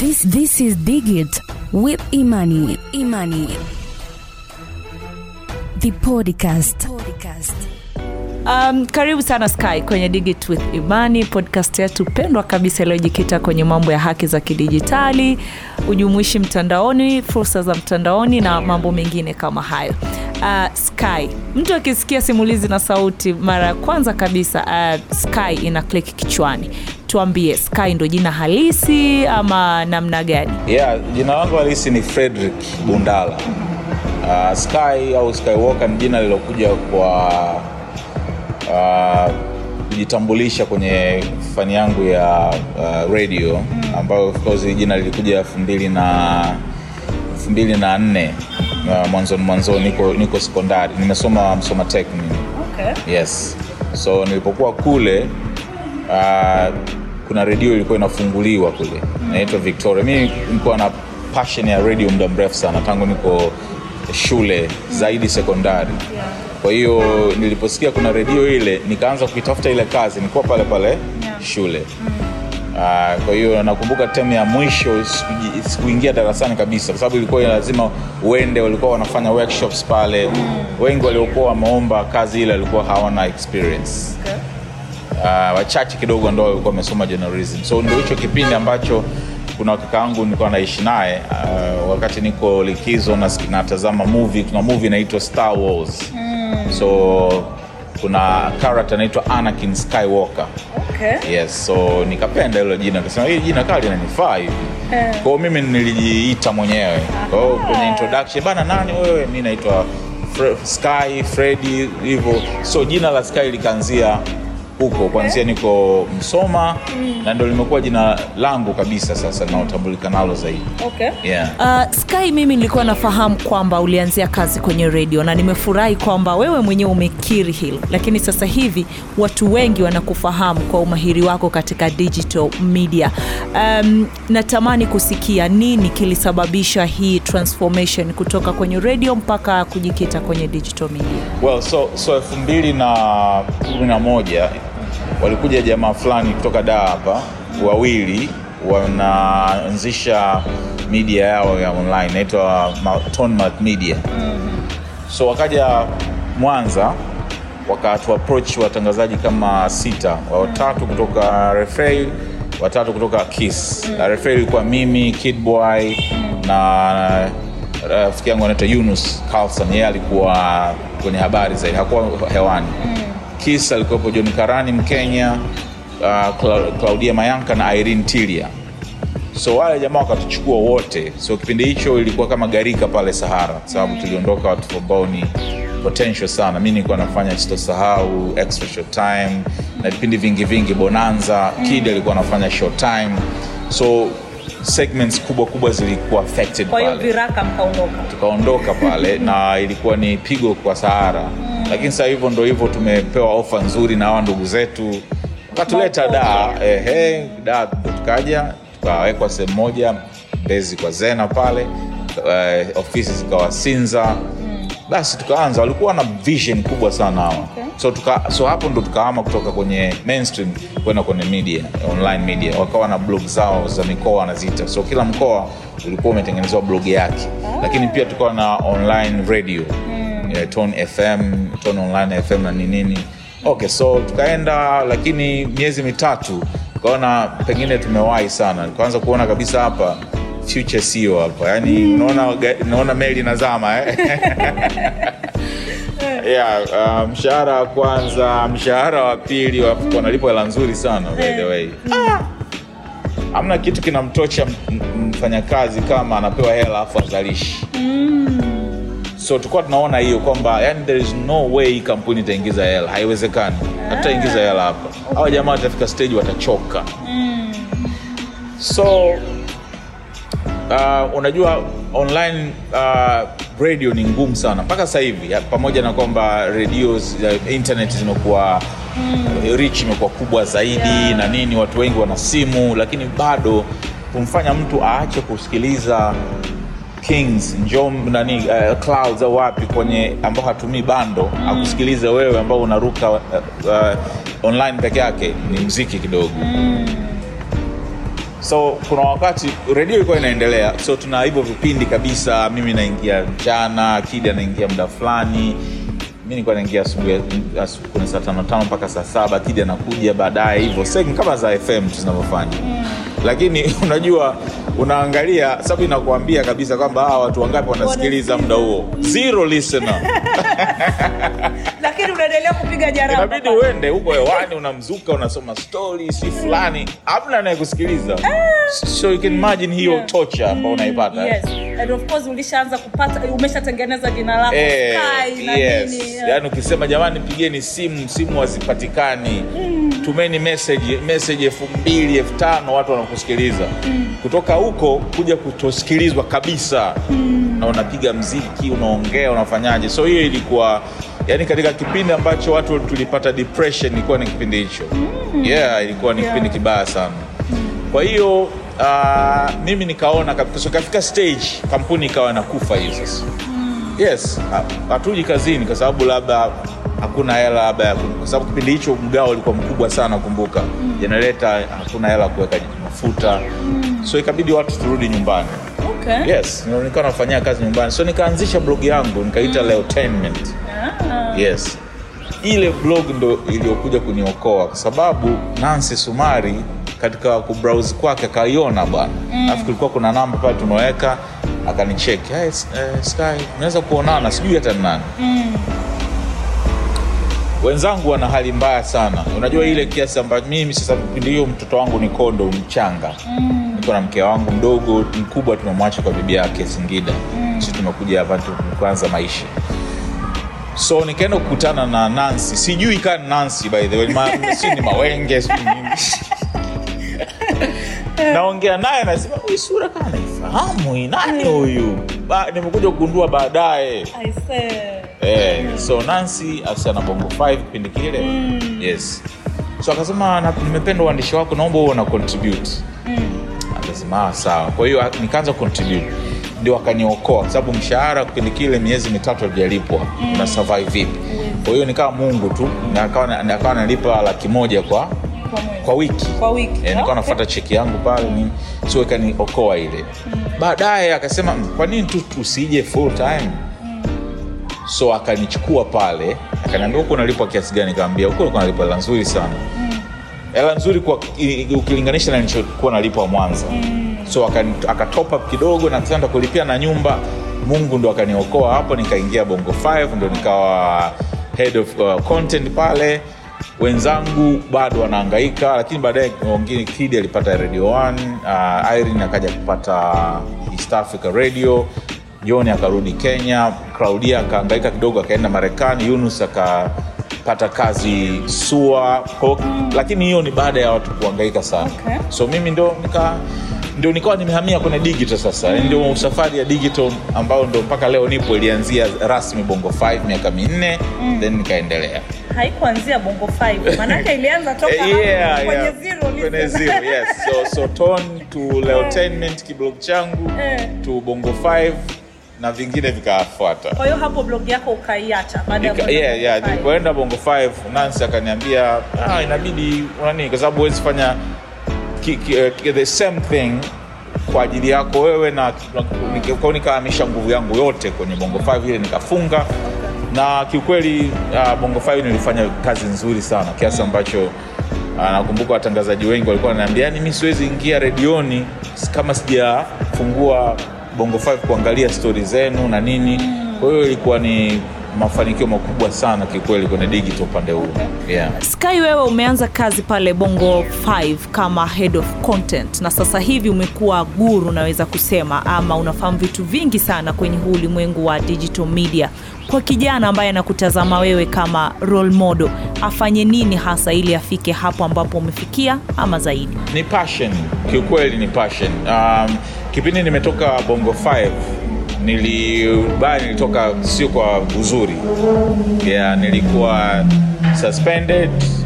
This this is Digit with Imani. Imani. The podcast. podcast. Um, karibu sana Sky kwenye Digit with Imani, podcast yetu pendwa kabisa iliyojikita kwenye mambo ya haki za kidijitali, ujumuishi mtandaoni, fursa za mtandaoni na mambo mengine kama hayo. Uh, Sky, mtu akisikia simulizi na sauti mara ya kwanza kabisa uh, Sky ina click kichwani. Tuambie, Sky ndo jina halisi ama namna gani? Yeah, jina langu halisi ni Frederick Bundala. Uh, Sky au Skywalker ni jina lilokuja kwa uh, kujitambulisha kwenye fani yangu ya uh, radio ambayo of course hii jina lilikuja elfu mbili na elfu mbili na nne uh, mwanzoni mwanzoni niko, niko sekondari nimesoma msoma tech mimi Okay. yes so nilipokuwa kule uh, kuna redio ilikuwa inafunguliwa kule inaitwa victoria mi nilikuwa na passion ya radio muda mrefu sana tangu niko shule zaidi sekondari kwa hiyo niliposikia kuna redio ile nikaanza kuitafuta ile kazi nilikuwa pale pale shule Uh, kwa hiyo nakumbuka temu ya mwisho sikuji- sikuingia darasani kabisa kwa sababu ilikuwa lazima uende walikuwa wanafanya workshops pale wengi waliokuwa wameomba kazi ile walikuwa hawana experience uh, wachache kidogo ndo walikuwa wamesoma journalism so ndo hicho kipindi ambacho kuna kaka yangu nilikuwa naishi naye uh, wakati niko likizo nas- natazama movie kuna movie inaitwa star wars mm. so kuna character anaitwa anakin skywalker Okay. yes so nikapenda hilo jina nikasema hili jina kaa linanifaa hivi kwao mimi nilijiita mwenyewe kwao kwenye introduction bana nani wewe mi naitwa Fre- sky fredi hivyo so jina la sky likaanzia huko kuanzia niko msoma na ndo limekuwa jina langu kabisa sasa linaotambulika nalo zaidi Okay. yeah. Uh, Sky, mimi nilikuwa nafahamu kwamba ulianzia kazi kwenye redio na nimefurahi kwamba wewe mwenyewe umekiri hilo, lakini sasa hivi watu wengi wanakufahamu kwa umahiri wako katika digital media. Um, natamani kusikia nini kilisababisha hii transformation kutoka kwenye redio mpaka kujikita kwenye digital media. well so so elfu mbili na kumi na moja walikuja jamaa fulani kutoka daa hapa wawili wanaanzisha media yao ya online inaitwa Ma- Tonmark media so wakaja mwanza wakatu approach watangazaji kama sita watatu kutoka refrain watatu kutoka kiss mm. refrain ilikuwa mimi kidboy na rafiki yangu anaitwa yunus carlson yeye alikuwa kwenye habari zaidi hakuwa hewani mm. kiss alikuwepo john karani mkenya uh, Cla- claudia mayanka na irene tilia so wale jamaa wakatuchukua wote so kipindi hicho ilikuwa kama garika pale sahara kwa sababu tuliondoka watu ambao ni potential sana mi nilikuwa nafanya sitosahau extra short time na vipindi vingi vingi bonanza kid alikuwa anafanya short time so segments kubwa kubwa zilikuwa affected pale viraka mkaondoka. tukaondoka pale na ilikuwa ni pigo kwa sahara lakini sasa hivyo ndo hivyo tumepewa ofa nzuri na hawa ndugu zetu wakatuleta daa ehe daa ndo tukaja tukawekwa sehemu moja mbezi kwa zena pale eh, ofisi zikawa sinza basi tukaanza walikuwa na vision kubwa sana hawa so, tuka, so hapo ndo tukahama kutoka kwenye mainstream kwenda kwenye media online media wakawa na blog zao za mikoa wanaziita so kila mkoa ulikuwa umetengenezewa blog yake lakini pia tukawa na online radio eh, tone fm tone online fm na ninini okay so tukaenda lakini miezi mitatu tukaona pengine tumewahi sana tukaanza kuona kabisa hapa future sio hapa yani unaona ga- unaona meli nazama eh? yeah, uh, mshahara wa kwanza mshahara wa pili wa- wanalipwa hela nzuri sana by the way Ah! hamna kitu kinamtocha m- m- mfanyakazi kama anapewa hela afu azalishi so tulikuwa tunaona hiyo kwamba yani there is no way hii kampuni itaingiza hela haiwezekani hatutaingiza hela hapa hawa jamaa watafika stage watachoka so uh, unajua online uh, radio ni ngumu sana mpaka sasa hivi ya- pamoja na kwamba radio uh, internet zimekuwa mm. rich imekuwa kubwa zaidi yeah. na nini watu wengi wana simu lakini bado kumfanya mtu aache kusikiliza kings njom nani uh, clouds au wapi kwenye ambao hatumii bando mm. akusikilize wewe ambao unaruka uh, uh, online peke yake ni mziki kidogo so kuna wakati redio ilikuwa inaendelea so tuna hivyo vipindi kabisa mimi naingia mchana kidi anaingia muda fulani mi nilikuwa naingia asubuhi asu- kwenye saa tano tano mpaka saa saba kidi anakuja baadaye hivyo segment kama za fm tu zinavyofanya lakini unajua unaangalia sababu inakuambia kabisa kwamba hawa watu wangapi wanasikiliza muda huo zero listener lakini unaendelea kupiga inabidi uende huko hewani unamzuka unasoma stori si fulani hamna anayekusikiliza so you can imagine hiyo Yeah. tocha ambao unaipata yes. And of course ulishaanza kupata umeshatengeneza jina lako Eh, Sky na yes. nini yaani ukisema jamani pigeni simu simu hazipatikani tumeni message message elfu mbili elfu tano watu wanakusikiliza kutoka huko kuja kutosikilizwa kabisa na unapiga mziki unaongea unafanyaje so hiyo ilikuwa yani katika kipindi ambacho watu tulipata depression ilikuwa ni kipindi hicho yeah ilikuwa ni Yeah. kipindi kibaya sana kwa hiyo uh, mimi nikaona kabisa so kafika stage kampuni ikawa nakufa hiyo sasa yes ha- hatuji kazini kwa sababu labda hakuna hela labda ya ku- kwa sababu kipindi hicho mgao ulikuwa mkubwa sana kumbuka jenereta hakuna hela ya kuweka mafuta so ikabidi watu turudi nyumbani okay. yes ndio nikawa nafanyia kazi nyumbani so nikaanzisha blog yangu nikaita leotainment Ah. yes ile blog ndo iliyokuja kuniokoa kwa sababu nancy sumari katika kubrowse kwake akaiona bwana alafu kulikuwa kuna namba pale tumeweka akanicheki hey, s- eh, sky unaweza kuonana sijui hata ni nani wenzangu wana hali mbaya sana unajua ile kiasi ambacho mimi sasa kipindi hiyo mtoto wangu ni kondo mchanga niko na mke wangu mdogo mkubwa tumemwacha kwa bibi yake singida si tumekuja hapa tu kuanza maisha so nikaenda kukutana na nancy sijui kaa ni nancy by the way ma, si ni mawenge sijui nini naongea naye nasema huyu sura kaa naifahamu hii nani huyu Ba- nimekuja kugundua baadaye I say. Eh, so nancy asiana bongo 5 kipindi kile yes so akasema "Na- nimependa uandishi wako naomba huo na contribute akasema "Ah, sawa kwa hiyo nikaanza contribute ndio akaniokoa kwa sababu mshahara kipindi kile miezi mitatu alijalipwa una survive vipi kwa hiyo nikawa mungu tu na akawa na- akawa nalipa laki moja kwa Kwa mwezi. kwa wiki Kwa wiki. Eh, nilikuwa Okay. nafuata cheki yangu pale ni so ikaniokoa ile baadaye akasema "Mm, kwa nini tu usije full time so akanichukua pale akaniambia huko unalipwa kiasi gani kaambia huko ulikuwa nalipwa hela nzuri sana hela nzuri kwa i- ukilinganisha na nilichokuwa nalipwa mwanza so akani- akatop up kidogo na tenda kulipia na nyumba mungu ndo akaniokoa hapo nikaingia bongo 5 ndo nikawa head of uh, content pale wenzangu bado wanaangaika lakini baadaye wengine kidi alipata radio 1 uh, irene akaja kupata east africa radio john akarudi kenya claudia akaangaika kidogo akaenda marekani yunus akapata kazi sua kwa, lakini hiyo ni baada ya watu kuangaika sana Okay. so mimi ndo nika ndio nikawa nimehamia kwenye digital sasa mm. ndio safari ya digital ambayo ndo mpaka leo nipo ilianzia rasmi bongo 5 miaka minne mm. then nikaendelea haikuanzia bongo 5 manake ilianza toka Eh, hapo yeah, kwenye yeah. zero Kwenye listen. zero, yes. so, so ton to leotainment kiblog changu Eh. to bongo 5 na vingine vikafuata kwa hiyo hapo blog yako ukaiacha baada ya Nika- kwenda yeah, Bongo yeah, Five. nilipoenda bongo 5 nancy akaniambia ah, inabidi unani kwa sababu huwezi fanya ki, ki, uh, ki, the same thing kwa ajili yako wewe na nika- kwa hiyo nikahamisha nguvu yangu yote kwenye bongo 5 ile nikafunga na kiukweli uh, bongo 5 nilifanya kazi nzuri sana kiasi ambacho uh, nakumbuka watangazaji wengi walikuwa wananiambia yani mi siwezi ingia redioni kama sijafungua bongo 5 kuangalia stori zenu na nini kwa hiyo ilikuwa ni mafanikio makubwa sana kikweli kwenye digital upande huu yeah. sky wewe umeanza kazi pale bongo 5 kama head of content na sasa hivi umekuwa guru naweza kusema ama unafahamu vitu vingi sana kwenye huu ulimwengu wa digital media kwa kijana ambaye anakutazama wewe kama role model afanye nini hasa ili afike hapo ambapo umefikia ama zaidi ni passion kiukweli ni passion um, kipindi nimetoka bongo 5 nilibaya nilitoka sio kwa uzuri yeah, nilikuwa suspended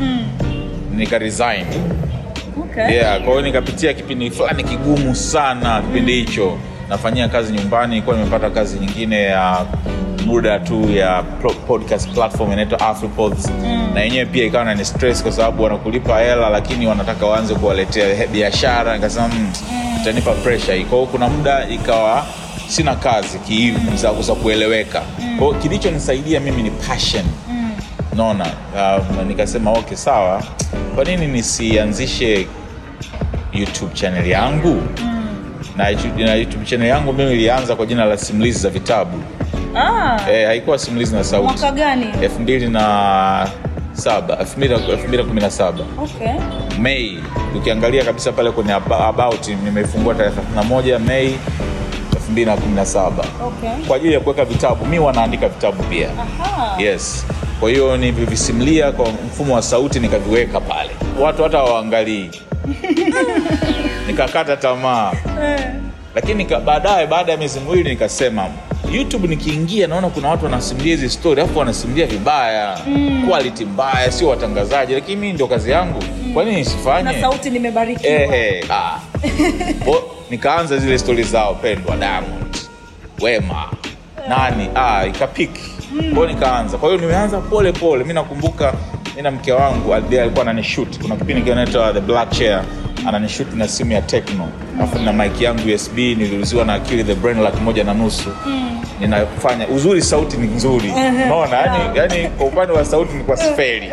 nika resign okay. yeah, kwa hiyo nikapitia kipindi fulani kigumu sana kipindi hicho nafanyia kazi nyumbani nilikuwa nimepata kazi nyingine ya muda tu ya pro- podcast platform inaitwa afripods na yenyewe pia ikawa nani stress kwa sababu wanakulipa hela lakini wanataka waanze kuwaletea he- biashara nikasema mm, itanipa pressure hii kwa hiyo kuna muda ikawa sina kazi ki- za, za kueleweka kwa hiyo kilichonisaidia mimi ni passion naona um, nikasema okay sawa kwa nini nisianzishe youtube channel yangu na, YouTube- na youtube channel yangu mimi ilianza kwa jina la simulizi za vitabu ah, eh, haikuwa simulizi na sauti mwaka gani elfu mbili na saba elfu mbili elfu mbili na kumi na saba okay. mei ukiangalia kabisa pale kwenye aba- about nimefungua tarehe 31 mei 2017 Okay. kwa ajili ya kuweka vitabu mi wanaandika vitabu pia Aha. yes kwa hiyo nilivisimulia kwa mfumo wa sauti nikaviweka pale watu hata hawaangalii nikakata tamaa lakini nika- baadaye baada ya miezi miwili nikasema youtube nikiingia naona kuna watu wanasimulia hizi story alafu wanasimulia vibaya mm. quality mbaya sio watangazaji lakini mii ndio kazi yangu kwa nini nisifanye na sauti nimebarikiwa Ehe, ah. Bo- nikaanza zile stori zao pendwa diamond wema nani ah, ikapiki kwao nikaanza kwa hiyo nimeanza pole pole mi nakumbuka mi na mke wangu ali- alikuwa ananishut kuna kipindi kinaitwa the black chair ananishut na simu ya techno alafu na mike yangu usb niliuziwa na akili the brain laki moja na nusu ninafanya uzuri sauti ni nzuri unaona yani, yani kwa upande wa sauti ni kwa sferi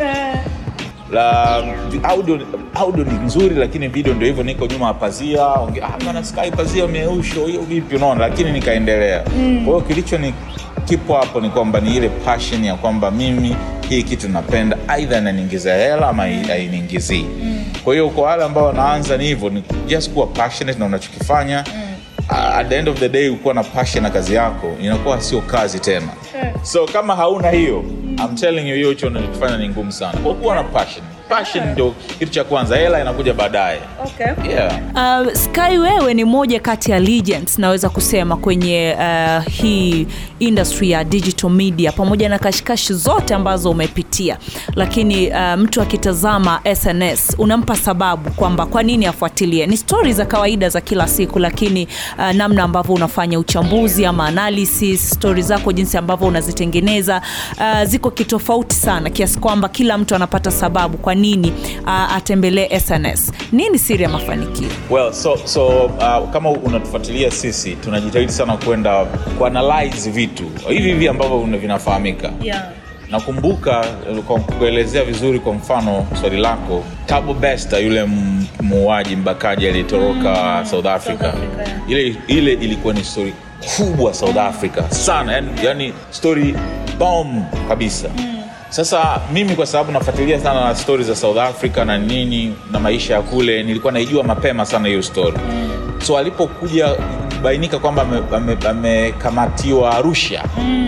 la audio, audio ni nzuri lakini video ndio hivyo niko nyuma ya pazia onge- ah, bana sky pazia umeusho hiyo vipi unaona lakini nikaendelea mm. kwa hiyo kilicho ni kipo hapo ni kwamba ni ile passion ya kwamba mimi hii kitu napenda aidha inaniingizia hela ama hai- hainiingizii mm. kwa hiyo kwa wale ambao wanaanza ni hivyo ni just kuwa passionate na unachokifanya mm. at the end of the day ukuwa na passion na kazi yako inakuwa sio kazi tena so kama hauna hiyo I'm telling you hiyo hicho unachokifanya ni ngumu sana kwa kuwa na passion passion ndio kitu cha kwanza hela inakuja baadaye okay. yeah. Uh, Sky wewe ni moja kati ya legends naweza kusema kwenye uh, hii industry ya digital media pamoja na kashikashi zote ambazo umepitia, lakini uh, mtu akitazama SNS unampa sababu kwamba kwa nini afuatilie. Ni stori za kawaida za kila siku, lakini uh, namna ambavyo unafanya uchambuzi ama analysis, stori zako jinsi ambavyo unazitengeneza uh, ziko kitofauti sana kiasi kwamba kila mtu anapata sababu kwa nini uh, atembelee SNS. Nini siri ya mafanikio? well so, so uh, kama unatufuatilia sisi tunajitahidi sana kwenda kuanalyze vitu hivi hivi ambavyo una- vinafahamika Yeah. nakumbuka eh, kwa kuelezea vizuri kwa mfano swali lako Thabo Bester yule m- muuaji mbakaji aliyetoroka South Africa, Africa, yeah. ile, ile ilikuwa ni story kubwa South Africa sana yani, yani story bomb kabisa sasa mimi kwa sababu nafuatilia sana stori za south africa na nini na maisha ya kule nilikuwa naijua mapema sana hiyo story so alipokuja bainika kwamba amekamatiwa ame, amekamatiwa arusha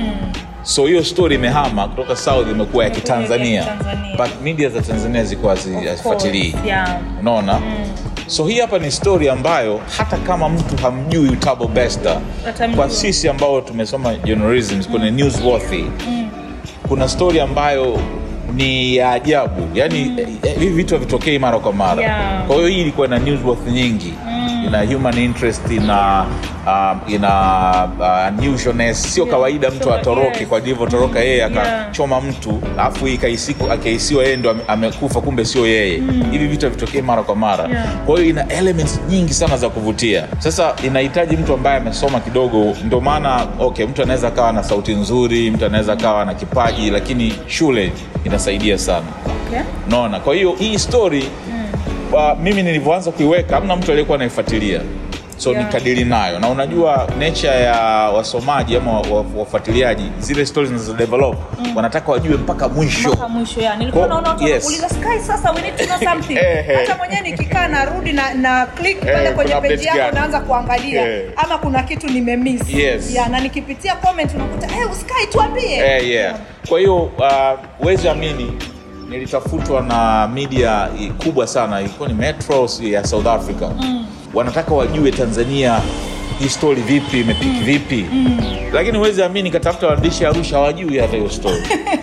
so hiyo story imehama kutoka south imekuwa ya kitanzania Kitanzania. but media za tanzania zilikuwa hazi- hazifuatilii Yeah. unaona so hii hapa ni story ambayo hata kama mtu hamjui Thabo Bester Atamjua. kwa sisi ambao tumesoma journalism kwenye newsworthy kuna story ambayo ni ya ajabu yani eh, hivi vitu havitokei mara kwa mara Yeah. kwa hiyo hii ilikuwa ina newsworth nyingi ina human interest ina um, ina uh, unusualness sio kawaida mtu sure, atoroke yes. kwa alivyotoroka yeye Yeah. akachoma mtu alafu ikaisiku- akahisiwa yeye ndo ame- amekufa kumbe sio yeye hivi vitu havitokei mara kwa mara Yeah. kwa hiyo ina elements nyingi sana za kuvutia sasa inahitaji mtu ambaye amesoma kidogo ndio maana okay mtu anaweza akawa na sauti nzuri mtu anaweza akawa na kipaji lakini shule inasaidia sana Okay. naona kwa hiyo hii story uh, mimi nilivyoanza kuiweka hamna mtu aliyekuwa anaifuatilia so Yeah. nikadili nayo na unajua nature ya wasomaji ama wa- wa- wafuatiliaji zile stories zinazodevelop wanataka wajue mpaka mwisho mpaka mwisho ya nilikuwa Kwa- naona watu yes. wanakuuliza sky sasa we need to know something Ehe. hata mwenyewe nikikaa narudi na, na click pale Eh, kwenye kuna peji update yako gani? naanza kuangalia Eh. ama kuna kitu nimemiss Yes. ya, na nikipitia comment unakuta hey, uskai tuambie eh, yeah. kwa hiyo uh, wezi amini nilitafutwa na media i- kubwa sana ilikuwa ni metro ya south africa mm. wanataka wajue tanzania hii story vipi imepiki vipi mm. lakini huwezi amini katafuta waandishi arusha hawajui hata hiyo story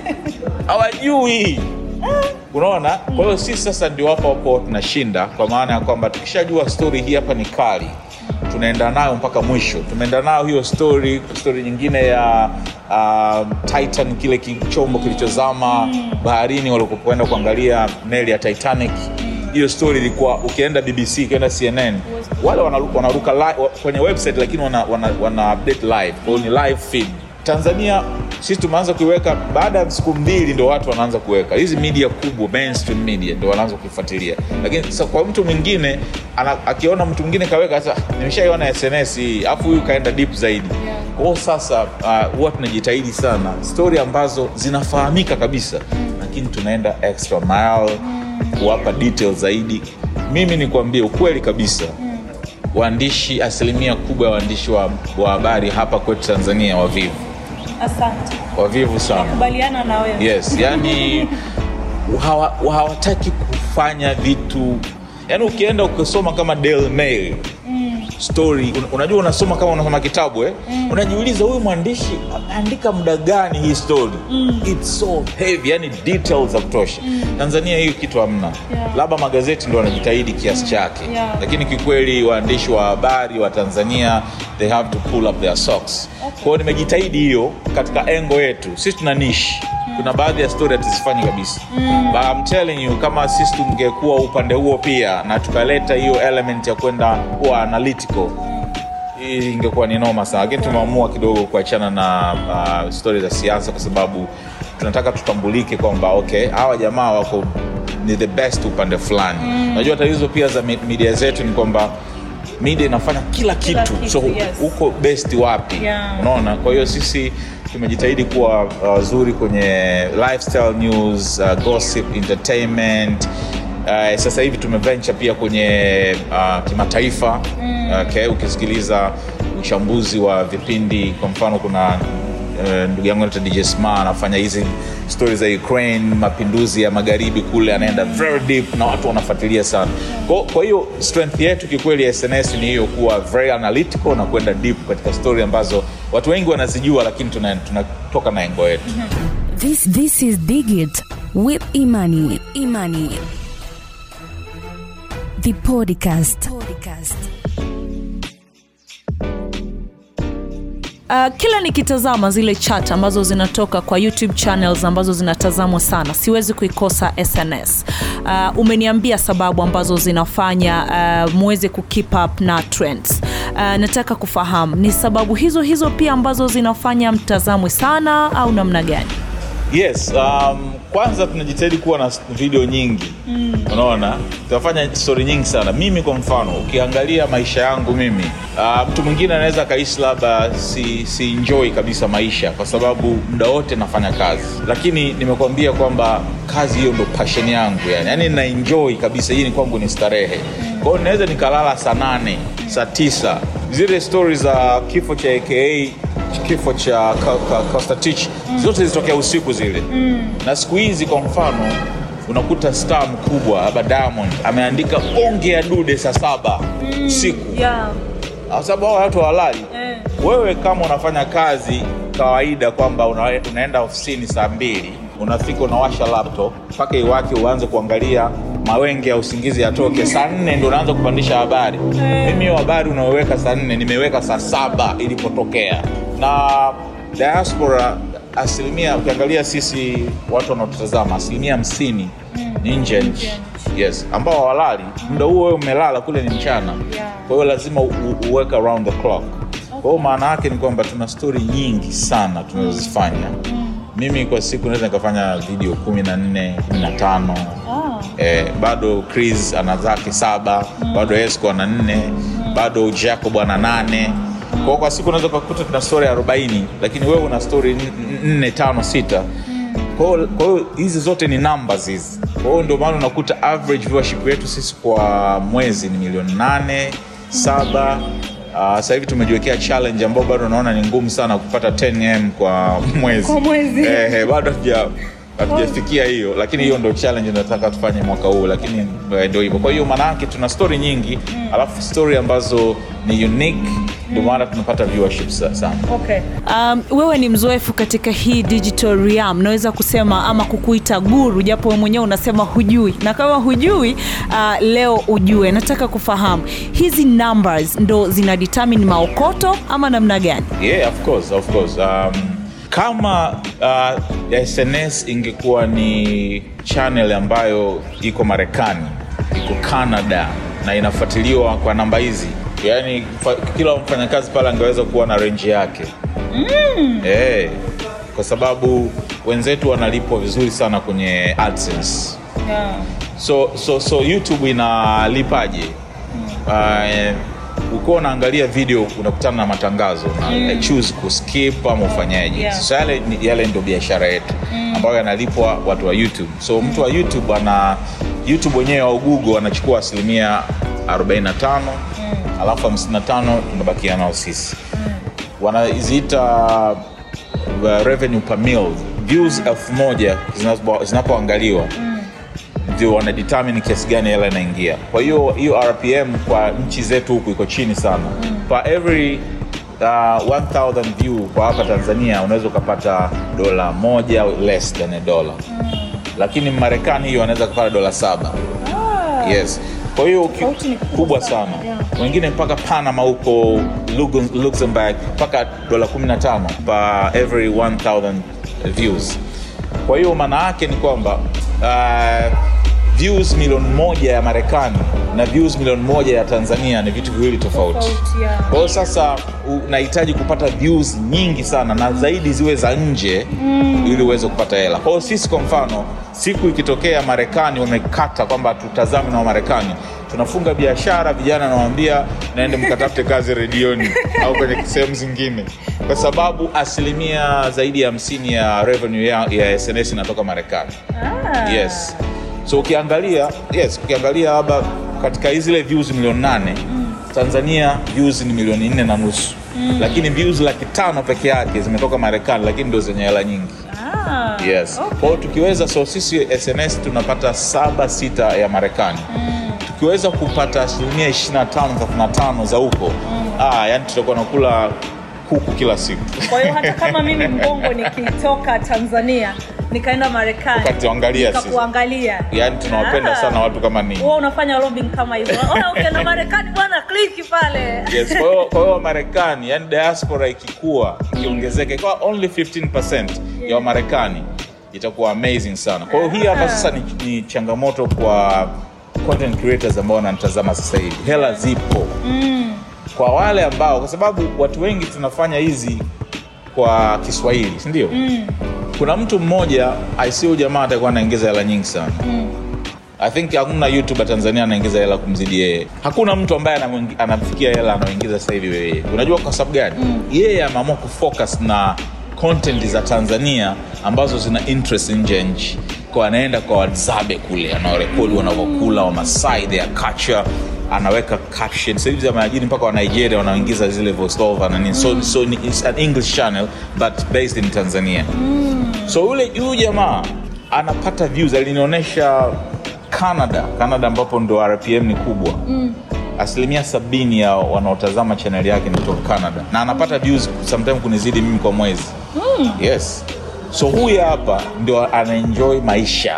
hawajui unaona kwa hiyo sisi sasa ndio hapo hapo tunashinda kwa maana ya kwamba tukishajua story hii hapa ni kali tunaenda nayo mpaka mwisho tumeenda nayo hiyo story story nyingine ya uh, titan kile kichombo kilichozama baharini walikokwenda kuangalia meli ya titanic hiyo story ilikuwa ukienda bbc ukienda cnn wale wanaruka, wanaruka li, wa- kwenye website lakini wana, wana, wana update live kwao ni live feed tanzania sisi tumeanza kuiweka baada ya siku mbili ndo watu wanaanza kuweka hizi media kubwa mainstream media ndo wanaanza kuifuatilia lakini sasa kwa mtu mwingine ana, akiona mtu mwingine kaweka sasa nimeshaiona sns hii afu huyu kaenda deep zaidi kwao sasa uh, huwa tunajitahidi sana stori ambazo zinafahamika kabisa lakini tunaenda extra mile kuwapa detail zaidi mimi nikwambie ukweli kabisa waandishi asilimia kubwa ya waandishi wa wa habari hapa kwetu tanzania wavivu asante wavivu sana kubaliana na wewe yes yani hawa- hawataki kufanya vitu yani ukienda ukisoma kama Daily Mail story un, unajua unasoma kama unasoma kitabu eh? unajiuliza huyu mwandishi ameandika muda gani hii story it's so heavy yani details za kutosha tanzania hiyo kitu hamna Yeah. labda magazeti ndo wanajitahidi kiasi chake Yeah. lakini kikweli waandishi wa habari wa tanzania they have to pull up their socks okay. kwao nimejitahidi hiyo katika engo yetu sisi tuna nishi kuna baadhi ya story hatuzifanyi kabisa mm. but I'm telling you kama sisi tungekuwa upande huo pia na tukaleta hiyo element ya kwenda kuwa analytical hii ingekuwa ni noma sana lakini tumeamua kidogo kuachana na uh, stori za siasa kwa sababu tunataka tutambulike kwamba okay hawa jamaa wako ni the best upande fulani unajua tatizo pia za mi- media zetu ni kwamba media inafanya kila Kila kitu, kitu, so yes. uko best wapi Yeah. unaona kwa hiyo sisi tumejitahidi kuwa wazuri kwenye lifestyle news uh, gossip entertainment Uh, sasa hivi tumeventure pia kwenye uh, kimataifa mm. okay, ukisikiliza uchambuzi wa vipindi kwa mfano kuna uh, ndugu yangu anaitwa DJ Sma anafanya hizi stori za Ukraine, mapinduzi ya magharibi kule, anaenda very deep na watu wanafuatilia sana. Kwa, kwa hiyo strength yetu kikweli ya SNS ni hiyo, kuwa very analytical na kwenda deep katika stori ambazo watu wengi wanazijua, lakini tuna- tunatoka na engo yetu. This this is Digit with Imani. Imani. The podcast. podcast. Uh, kila nikitazama zile chat ambazo zinatoka kwa youtube channels ambazo zinatazamwa sana siwezi kuikosa sns uh, umeniambia sababu ambazo zinafanya uh, muweze kukeep up na trends uh, nataka kufahamu ni sababu hizo hizo pia ambazo zinafanya mtazamwe sana au namna gani yes um, kwanza tunajitahidi kuwa na video nyingi mm. unaona tunafanya stori nyingi sana mimi kwa mfano ukiangalia maisha yangu mimi uh, mtu mwingine anaweza akaishi labda si, si enjoy kabisa maisha kwa sababu muda wote nafanya kazi lakini nimekuambia kwamba kazi hiyo ndo passion yangu yani yani na enjoy kabisa hii ni kwangu ni starehe kwa hiyo naweza nikalala saa nane saa tisa zile stori za kifo cha aka kifo cha Ka- Ka- Kostatich zote zilitokea usiku zile mm. na siku hizi kwa mfano unakuta star mkubwa labda Diamond ameandika onge ya dude saa saba usiku yeah. kwa sababu hao watu hawalali Eh. wewe kama unafanya kazi kawaida kwamba una, unaenda ofisini saa mbili unafika unawasha laptop mpaka iwake uanze kuangalia mawenge ya usingizi yatoke saa nne ndo unaanza kupandisha habari mimi hiyo habari unaoweka saa nne nimeweka saa saba ilipotokea na diaspora asilimia ukiangalia sisi watu wanaotutazama asilimia hamsini ni nje ya nchi yes ambao hawalali muda huo wewe umelala kule ni mchana Yeah. kwa hiyo lazima u- u- uweke around the clock kwa hiyo maana yake ni kwamba tuna stori nyingi sana tunazozifanya mimi kwa siku naweza nikafanya video kumi na nne kumi na tano Ah. eh, bado chris ana zake saba bado esco ana nne bado jacob ana nane kwao kwa siku unaweza ukakuta tuna stori arobaini lakini wewe una stori n- n- nne tano sita kwa hiyo- kwa hiyo hizi zote ni numbers hizi kwa hiyo ndio maana unakuta average viewership yetu sisi kwa mwezi ni milioni nane saba Uh, sasa hivi tumejiwekea challenge ambao bado naona ni ngumu sana kupata 10m kwa mwezi Kwa mwezi. eh, eh, bado hatuja hatujafikia hiyo lakini hiyo ndo challenge nataka tufanye mwaka huu lakini eh, ndio hivyo kwa hiyo maanaake tuna story nyingi alafu story ambazo ni unique ndio maana tunapata viewership sa- sana Okay. Um, wewe ni mzoefu katika hii digital realm, naweza kusema ama kukuita guru, japo wewe mwenyewe unasema hujui, na kama hujui uh, leo ujue. Nataka kufahamu hizi numbers ndo zina determine maokoto ama namna gani? yeah of course of course um, kama uh, sns ingekuwa ni channel ambayo iko marekani iko canada na inafuatiliwa kwa namba hizi yaani fa- kila mfanyakazi pale angeweza kuwa na renji yake mm. hey, kwa sababu wenzetu wanalipwa vizuri sana kwenye AdSense Yeah. so so so youtube inalipaje uh, ukiwa unaangalia video unakutana na matangazo na mm. choose kuskip ama ufanyaje Yeah. so yale, ni- yale ndio biashara yetu mm. ambayo yanalipwa watu wa youtube so mtu wa youtube ana youtube wenyewe au google anachukua asilimia 45 mm. alafu 55 tunabakia nao sisi mm. wanaziita uh, revenue per mil views elfu moja zinapo- zinapoangaliwa ndio wanadetermine kiasi gani hela inaingia kwa hiyo hiyo rpm kwa nchi zetu huku iko chini sana mm. per every uh, 1000 view kwa hapa tanzania unaweza ukapata dola moja less than a dollar mm. lakini marekani hiyo wanaweza kupata dola saba Ah. yes kwa hiyo ki- Tofauti ni kubwa kubwa sana, sana yeah. wengine mpaka panama huko Lugu- luxembourg mpaka dola 15 per every 1000 views kwa hiyo maana yake ni kwamba uh, views milioni moja ya marekani na views milioni moja ya tanzania ni vitu viwili tofauti Tofauti, yeah. kwa hiyo sasa unahitaji kupata views nyingi sana na zaidi ziwe za nje mm. ili uweze kupata hela kwa hiyo sisi kwa mfano siku ikitokea marekani wamekata kwamba tutazame na wamarekani tunafunga biashara vijana nawambia naende mkatafute kazi redioni au kwenye sehemu zingine kwa sababu asilimia zaidi ya hamsini ya revenue ya, ya sns inatoka marekani Ah. yes so ukiangalia yes ukiangalia labda katika hizi zile views milioni nane mm. tanzania views ni milioni nne na nusu mm. lakini views laki tano peke yake zimetoka marekani lakini ndio zenye hela nyingi Ah. yes kwa hiyo tukiweza so sisi sns tunapata saba sita ya marekani mm. tukiweza kupata asilimia 25 35 za huko mm. ah, yani tutakuwa nakula kuku kila siku Kwa hiyo hata kama mimi mbongo nikitoka Tanzania nikaenda Marekani Ukatuangalia sisi. nikakuangalia, yani tunawapenda Ah. sana watu kama ninyi Wewe unafanya lobbying kama hivyo. Ona ukienda Marekani bwana, kliki pale. yes kwa hiyo- kwa hiyo wamarekani yani diaspora ikikua ikiongezeka ikawa only 15 ya wamarekani itakuwa amazing sana kwa hiyo hii hapa sasa ni, ni changamoto kwa content creators ambao wananitazama sasa hivi hela zipo Mm. kwa wale ambao kwa sababu watu wengi tunafanya hizi kwa kiswahili sindio Mm. kuna mtu mmoja aisiu jamaa atakuwa anaingiza hela nyingi sana Mm. I think hakuna youtuber Tanzania anaingiza hela kumzidi yeye. Hakuna mtu ambaye anamwingi- anamfikia hela anaoingiza sasa hivi yeye. Unajua kwa sababu gani? Mm. Yeye ameamua kufocus na content za Tanzania ambazo zina interest nje ya nchi. Kwa anaenda kwa Wahadzabe kule, anawarekodi wanavyokula Wamasai, their culture anaweka caption sasa hivi ameajiri mpaka wa Nigeria wanaingiza zile voice over na nini so, so ni- it's an English channel but based in Tanzania so yule huyu jamaa anapata views alinionyesha canada canada ambapo ndo rpm ni kubwa mm. asilimia sabini ya wanaotazama chaneli yake ni kutoka canada na anapata views sometime kunizidi mimi kwa mwezi mm. yes so huyu hapa ndio anaenjoy maisha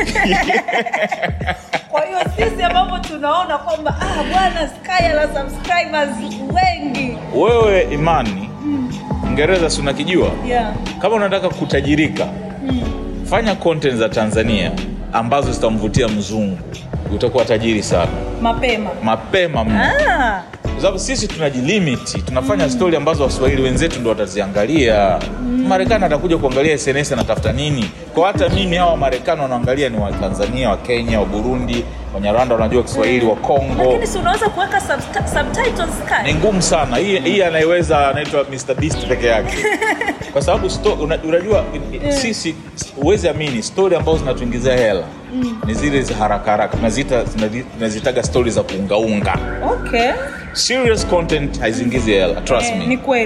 Kwa hiyo sisi ambapo tunaona kwamba ah, bwana Sky ana subscribers wengi. wewe imani Uingereza si unakijua Yeah. kama unataka kutajirika fanya content za tanzania ambazo zitamvutia mzungu utakuwa tajiri sana Mapema. mapema mno Ah. kwa sababu sisi tunajilimiti tunafanya mm. stori ambazo waswahili wenzetu ndo wataziangalia mm. marekani atakuja kuangalia sns anatafuta nini kwa hata mimi hawa marekani wanaangalia ni watanzania wa kenya wa burundi wanyarwanda wanajua kiswahili wa kongo Lakini si unaweza kuweka subti- subtitles ni Sky? ngumu sana hii hii anayeweza anaitwa Mr Beast peke yake kwa sababu sto- una- unajua sisi huwezi amini stori ambazo zinatuingizia hela ni zile za haraka haraka tunaziita tunazi- tunazitaga stori za kuungaunga Okay. serious content haizingizi hela trust Eh, me ni kweli.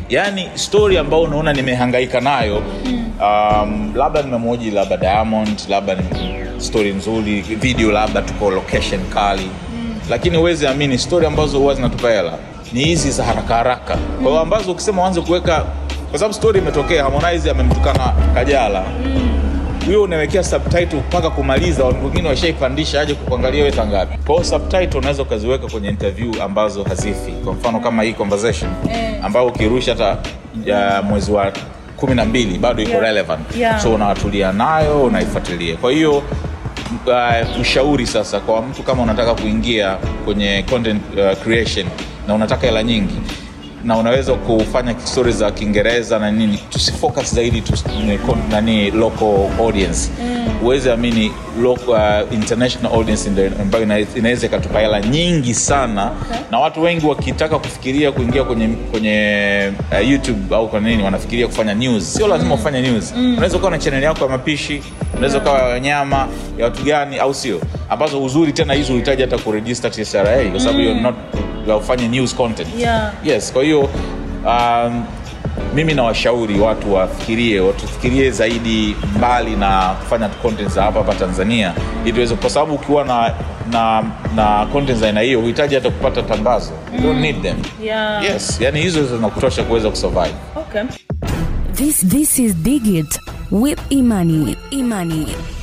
yaani story ambayo unaona nimehangaika nayo um, labda nimemoji labda diamond labda ni story nzuri video labda tuko location kali lakini huwezi amini story ambazo huwa zinatupa hela ni hizi za haraka haraka kwa hiyo ambazo ukisema uanze kuweka kwa sababu story imetokea harmonize amemtukana kajala huyo unawekea subtitle mpaka kumaliza watu wengine washaipandisha aje kukuangalia wewe ngapi kwa hiyo subtitle unaweza ukaziweka kwenye interview ambazo hazifi kwa mfano kama hii conversation ambayo ukirusha hata ya mwezi wa kumi na mbili bado iko Yeah. relevant Yeah. so unawatulia nayo unaifuatilia kwa hiyo uh, ushauri sasa kwa mtu kama unataka kuingia kwenye content uh, creation na unataka hela nyingi na unaweza kufanya stori za kiingereza na nini tusifocus zaidi tu, nani local audience huwezi amini local, uh, international audience ndio ambayo ina- inaweza ikatupa hela nyingi sana na watu wengi wakitaka kufikiria kuingia kwenye kwenye uh, youtube au kwa nini wanafikiria kufanya news sio lazima ufanye news unaweza ukawa na channel yako ya mapishi unaweza ukawa ya wanyama ya watu gani au sio ambazo uzuri tena hizo uhitaji hata kuregister TSRA kwa sababu you're not ufanye news content Yeah. yes kwa hiyo um, mimi nawashauri watu wafikirie watufikirie zaidi mbali na kufanya content za hapa hapa tanzania ili tuweze kwa sababu ukiwa na na na content za aina hiyo huhitaji hata kupata tangazo you don't need them Yeah. yes yani hizo zinakutosha kuweza kusurvive Okay. This this is Digit with Imani. Imani.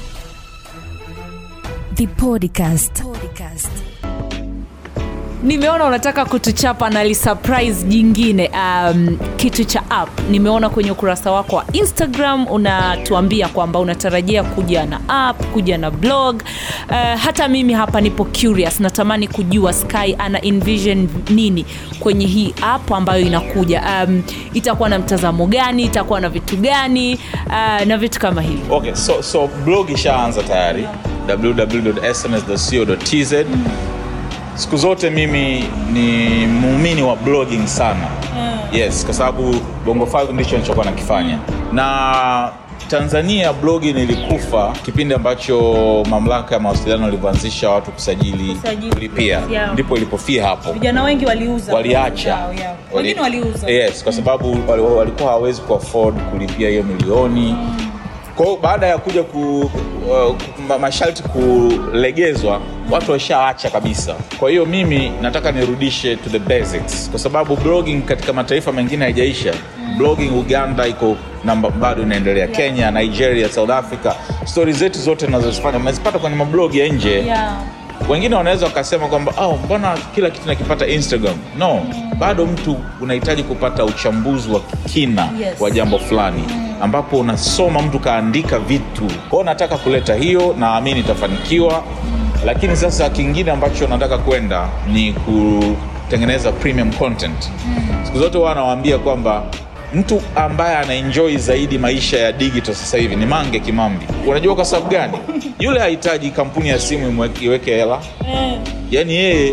The podcast. Podcast. nimeona unataka kutuchapa na lisurprise jingine um, kitu cha app nimeona kwenye ukurasa wako wa instagram unatuambia kwamba unatarajia kuja na app kuja na blog uh, hata mimi hapa nipo curious natamani kujua sky ana envision nini kwenye hii app ambayo inakuja um, itakuwa na mtazamo gani itakuwa na vitu gani uh, na vitu kama hivi okay so, so blog ishaanza tayari www.sms.co.tz siku zote mimi ni muumini wa blogging sana yes kwa sababu bongo 5 ndicho nilichokuwa nakifanya na tanzania blogging ilikufa kipindi ambacho mamlaka ya mawasiliano ilivyoanzisha watu kusajili Kusajili. kulipia Yeah. ndipo ilipofia hapo vijana wengi waliuza waliacha Yao, yao. Wali- wengine waliuza yes kwa sababu wali- walikuwa hawawezi kuafford kulipia hiyo milioni kwa hiyo baada ya kuja ku, uh, ma- masharti kulegezwa watu washaacha kabisa kwa hiyo mimi nataka nirudishe to the basics kwa sababu blogging katika mataifa mengine haijaisha blogging uganda iko namba bado inaendelea kenya nigeria south africa stori zetu zote nazozifanya mnazipata kwenye mablogi ya nje yeah. wengine wanaweza wakasema kwamba oh, mbona kila kitu nakipata instagram no bado mtu unahitaji kupata uchambuzi wa kina Yes. wa jambo fulani ambapo unasoma mtu kaandika vitu kwao nataka kuleta hiyo naamini itafanikiwa lakini sasa kingine ambacho nataka kwenda ni kutengeneza premium content siku zote huwa anawaambia kwamba mtu ambaye anaenjoy zaidi maisha ya digital sasa hivi ni mange kimambi unajua kwa sababu gani yule hahitaji kampuni ya simu imwe- iweke hela eh, yaani yeye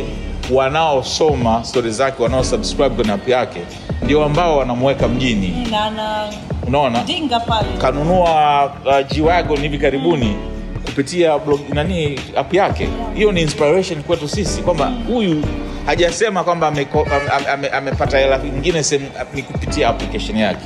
wanaosoma stori zake wanaosubscribe kwenye app yake ndio ambao wanamweka mjini na na unaona dinga pale kanunua uh, G-Wagon hivi karibuni kupitia blog, nani app yake hiyo ni inspiration kwetu sisi kwamba huyu hajasema kwamba ameko- ame- ame- amepata hela nyingine sehemu ni kupitia application yake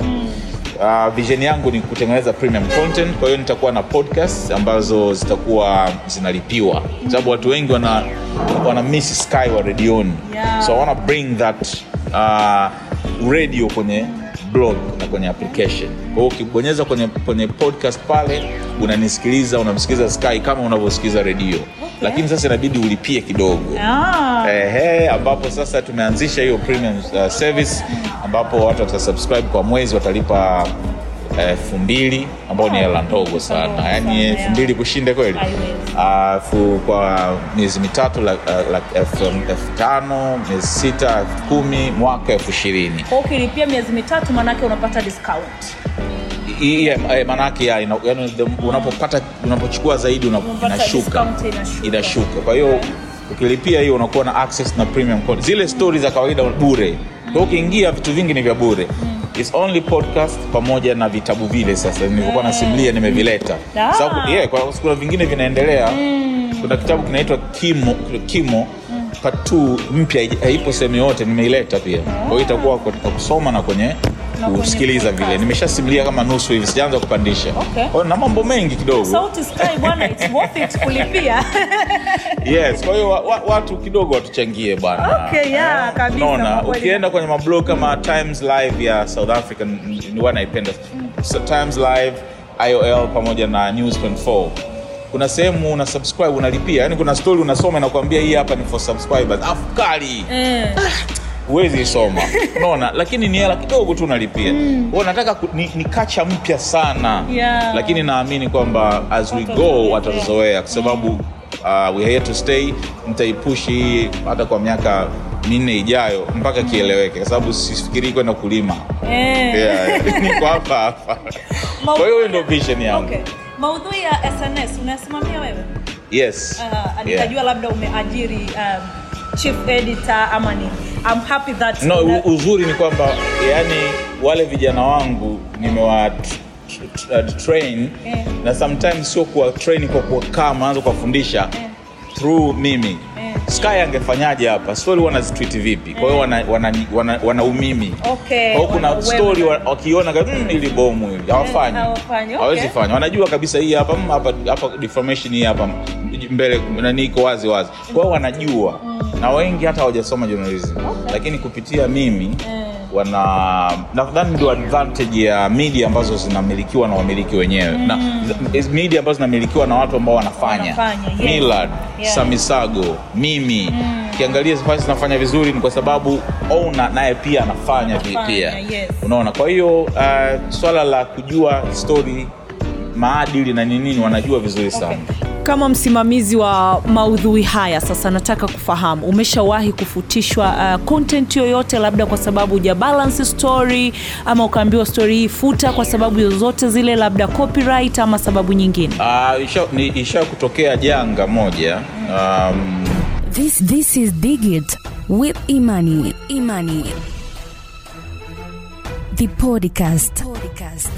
Uh, vision yangu ni kutengeneza premium content kwa hiyo nitakuwa na podcast ambazo zitakuwa zinalipiwa kwa sababu watu wengi wana, wana miss sky wa redioni Yeah. so I wanna bring that uh, radio kwenye blog na kwenye application kwa hiyo ukibonyeza kwenye, kwenye podcast pale unanisikiliza unamsikiliza sky kama unavyosikiliza redio okay. lakini sasa inabidi ulipie kidogo ah, Ehe, ambapo sasa tumeanzisha hiyo premium uh, service ambapo watu watasubscribe kwa mwezi watalipa elfu mbili ambao ni hela ndogo sana yaani elfu mbili kushinde kweli Haiwezi. alafu kwa miezi mitatu la- la- elfu elfu tano miezi sita elfu kumi mwaka elfu ishirini kwa ukilipia miezi mitatu manake unapata discount I- yeah, eh, manake ya, ina- yaani the- unapopata unapochukua zaidi una- Unapata inashuka discount inashuka. inashuka kwa hiyo ukilipia hiyo unakuwa na access na premium content. zile stori za kawaida bure kwa hiyo ukiingia vitu vingi ni vya bure It's only podcast pamoja na vitabu vile sasa nilivyokuwa nasimulia nimevileta Ah. sababu yeah, kwa kuna vingine vinaendelea kuna kitabu kinaitwa kimo kimo part two mpya haija- haipo sehemu yote nimeileta pia kwa hiyo itakuwa katika kusoma na kwenye kwenye kusikiliza podcast. vile nimeshasimulia kama nusu hivi sijaanza kupandisha Okay. Kwa hiyo na mambo mengi kidogo sauti sky bwana it's worth it kulipia yes kwa hiyo wa, wa, watu kidogo watuchangie bwana Okay, yeah, Eh, kabisa, unaona kwa kweli. ukienda kwenye mablog kama times live ya south africa n- ni huwa naipenda so, times live iol pamoja na news 24 kuna sehemu una subscribe unalipia yani kuna story unasoma inakwambia hii hapa ni for subscribers afu kali Eh, huwezi isoma unaona lakini ni hela kidogo tu unalipia mm. nataka ku, ni, ni kacha mpya sana Yeah. lakini naamini kwamba as we go Watazoea. watazoea kwa sababu uh, we are here to stay nitaipushi hii hata kwa miaka minne ijayo mpaka kieleweke kwa sababu sifikirii kwenda kulima eh. yeah, niko hapa hapa kwa hiyo hiyo ndio vision yangu Okay. maudhui ya sns unasimamia wewe yes uh, Yeah. nikajua labda umeajiri um, chief editor ama ni I'm happy that no una- u- uzuri ni kwamba yani wale vijana wangu nimewa t- t- uh, train Eh. na sometimes sio kuwa train kwa kuwakaa maanza kuwafundisha Eh. through mimi Eh. sky angefanyaje hapa story wanazitwit vipi kwa hiyo wana, wana, wana, wana umimi Okay, kwa hiyo kuna wana story uwezo. wa- wakiona ka- mm, ili bomu hili hawafanyi hawafanyi, okay. hawezi fanya wanajua kabisa hii hapa mm, hapa hapa deformation hii hapa mbele nani iko wazi wazi kwa hiyo wanajua na wengi hata hawajasoma journalism lakini kupitia mimi wana nadhani ndio advantage ya media ambazo zinamilikiwa na wamiliki wenyewe na is media ambazo zinamilikiwa na watu ambao wanafanya, Wanafanya, yes. Millard, Yeah. Samisago, mimi ukiangalia mm. zinafanya vizuri ni kwa sababu owner naye pia anafanya vi- Anafanya, pia yes. unaona kwa hiyo uh, swala la kujua story maadili na ni nini wanajua vizuri sana kama msimamizi wa maudhui haya sasa nataka kufahamu umeshawahi kufutishwa uh, content yoyote labda kwa sababu uja balance story ama ukaambiwa story hii futa kwa sababu zozote zile labda copyright ama sababu nyingine uh, isha, ni, isha kutokea janga moja um, This this is Digit with Imani. Imani. The podcast. Podcast.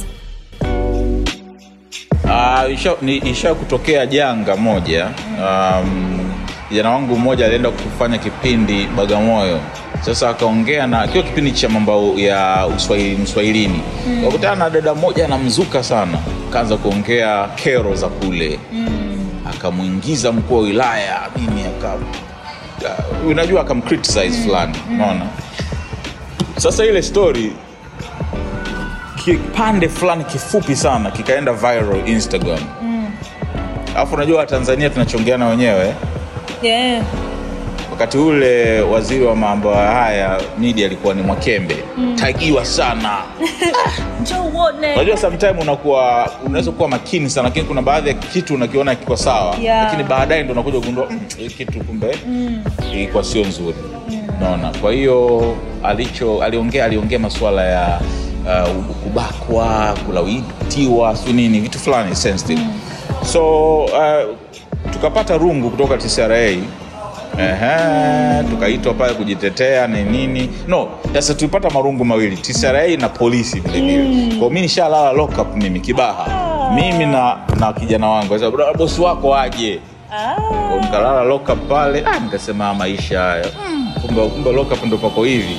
Uh, isha, ni, isha kutokea janga moja um, kijana wangu mmoja alienda kufanya kipindi bagamoyo sasa akaongea na kiwa kipindi cha mambo ya uswahili mswahilini mm. wakutana na dada mmoja anamzuka sana akaanza kuongea kero za kule mm. akamwingiza mkuu wa wilaya nini aka uh, unajua akamcriticize fulani unaona sasa ile story kipande fulani kifupi sana kikaenda viral instagram alafu unajua watanzania tunachongeana wenyewe yeah. wakati ule waziri wa mambo haya media alikuwa ni mwakembe mm. tagiwa sana Njoo uone. unajua sometime unakuwa unaweza kuwa makini sana lakini kuna baadhi ya kitu unakiona kiko sawa Yeah. lakini baadaye ndo unakuja kugundua "Mm, hii kitu kumbe ilikuwa sio nzuri naona kwa hiyo alicho aliongea aliongea masuala ya uh, kubakwa kulawitiwa si nini vitu fulani sensitive so uh, tukapata rungu kutoka tcra Ehe, tukaitwa pale kujitetea ni nini no sasa tulipata marungu mawili tcra na polisi vilevile mm. kwao mi nishalala lockup mimi kibaha mimi na na kijana wangu Sasa, "Bro, bosi wako aje Ah. Kwa nikalala lockup pale ah, nikasema "Ah, maisha haya kumbe kumbe lockup ndo pako hivi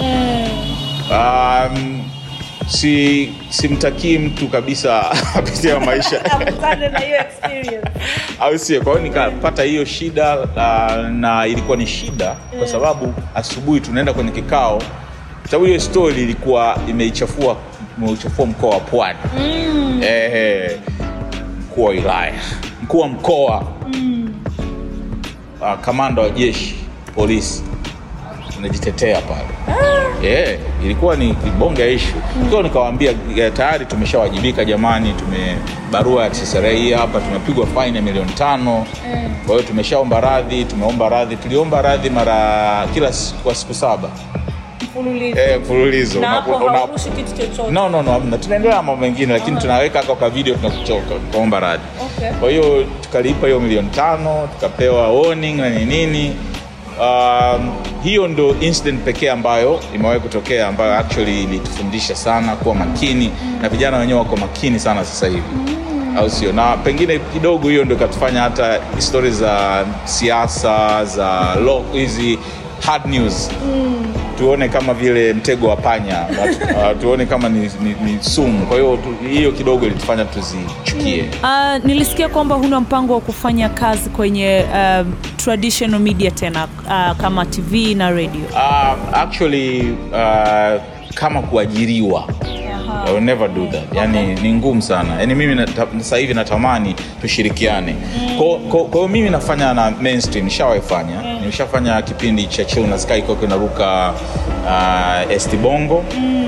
um, si simtakii mtu kabisa apitia maisha Akutane na hiyo experience. au sio kwa hiyo nikapata hiyo shida uh, na ilikuwa ni shida kwa sababu asubuhi tunaenda kwenye kikao sababu hiyo story ilikuwa imeichafua imeuchafua mkoa wa pwani mm. eh, mkuu wa wilaya mkuu wa mkoa mm. uh, kamanda wa jeshi polisi unajitetea pale yeah, ilikuwa ni bonge ya ishu mm. nikawaambia eh, tayari tumeshawajibika jamani tume barua ya TCRA hii hapa tumepigwa faini ya milioni tano kwa hiyo tumeshaomba radhi tumeomba radhi tuliomba radhi mara kila siku, kwa siku saba Mfululizo. eh, mfululizo na Una- hapo una- haurushi kitu chochote no no no hamna tunaendelea na mambo mengine lakini tunaweka kwa video tunakuchoka tukaomba radhi Okay. kwa hiyo tukalipa hiyo milioni tano tukapewa warning na ni nini um, hiyo ndo incident pekee ambayo imewahi kutokea ambayo actually ilitufundisha sana kuwa makini na vijana wenyewe wako makini sana sasa hivi au sio na pengine kidogo hiyo ndo ikatufanya hata stori za siasa za law hizi hard news tuone kama vile mtego wa panya uh, tuone kama ni, ni, ni sumu kwa hiyo tu- hiyo kidogo ilitufanya tuzichukie Uh, nilisikia kwamba huna mpango wa kufanya kazi kwenye uh, traditional media tena uh, kama TV na radio. uh, actually uh, kama kuajiriwa I will never do that. Yani ni ngumu sana. Yani mimi nata- sasa hivi natamani tushirikiane. Kwa kwa- kwa hiyo mimi nafanya na mainstream, nishawaifanya. Nimeshafanya kipindi cha Chill na Sky kwa kinaruka uh, ST Bongo.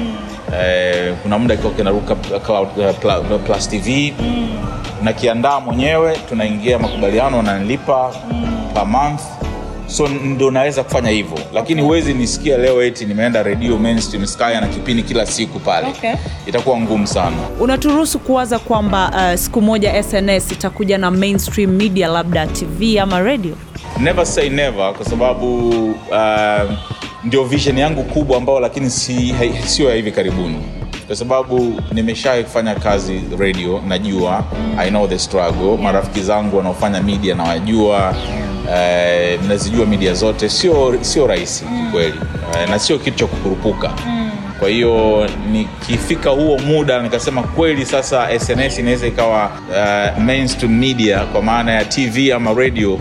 Eh, kuna muda kiko kinaruka Cloud, uh, Pla- Plus TV. Nakiandaa mwenyewe, tunaingia makubaliano, wananilipa per month so ndo naweza kufanya hivyo lakini huwezi nisikia leo eti nimeenda radio mainstream sky na kipindi kila siku pale Okay. itakuwa ngumu sana Unaturuhusu kuwaza kwamba uh, siku moja SNS itakuja na mainstream media, labda TV ama radio? never say never kwa sababu uh, ndio vision yangu kubwa ambao lakini si, hai- sio ya hivi karibuni kwa sababu nimeshawahi kufanya kazi radio najua i know the struggle marafiki zangu wanaofanya media nawajua eh, nazijua media zote sio sio rahisi kweli eh, na sio kitu cha kukurupuka kwa hiyo nikifika huo muda nikasema kweli sasa sns inaweza ikawa uh, mainstream media kwa maana ya tv ama radio uh,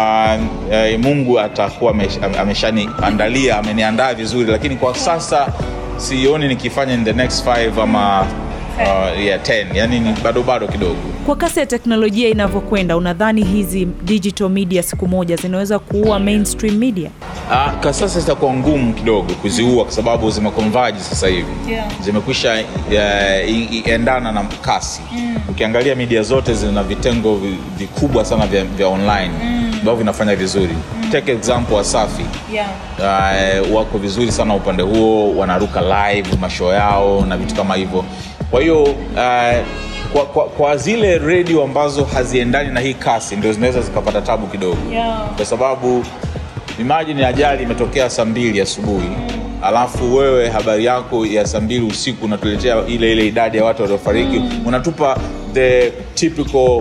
uh, mungu atakuwa amesh- ameshaniandalia ameniandaa vizuri lakini kwa sasa sioni nikifanya in the next five ama uh, yeah, 10 yani ni bado bado kidogo Kwa kasi ya teknolojia inavyokwenda, unadhani hizi digital media siku moja zinaweza kuua mainstream media? Ah, kwa sasa zitakuwa ngumu kidogo kuziua kwa sababu zimekonvaji sasa hivi Yeah. zimekwisha eh, i- i- endana na kasi ukiangalia media zote zina vitengo vi- vikubwa sana vya, vya online ambavyo vinafanya vizuri take example wasafi Yeah. uh, wako vizuri sana upande huo wanaruka live mashow yao na vitu kama hivyo kwa hiyo uh, kwa, kwa, kwa zile redio ambazo haziendani na hii kasi ndio zinaweza zikapata tabu kidogo Yeah. kwa sababu imagine ajali imetokea saa mbili asubuhi alafu wewe habari yako ya saa mbili usiku unatuletea ile ile idadi ya watu waliofariki unatupa the typical uh,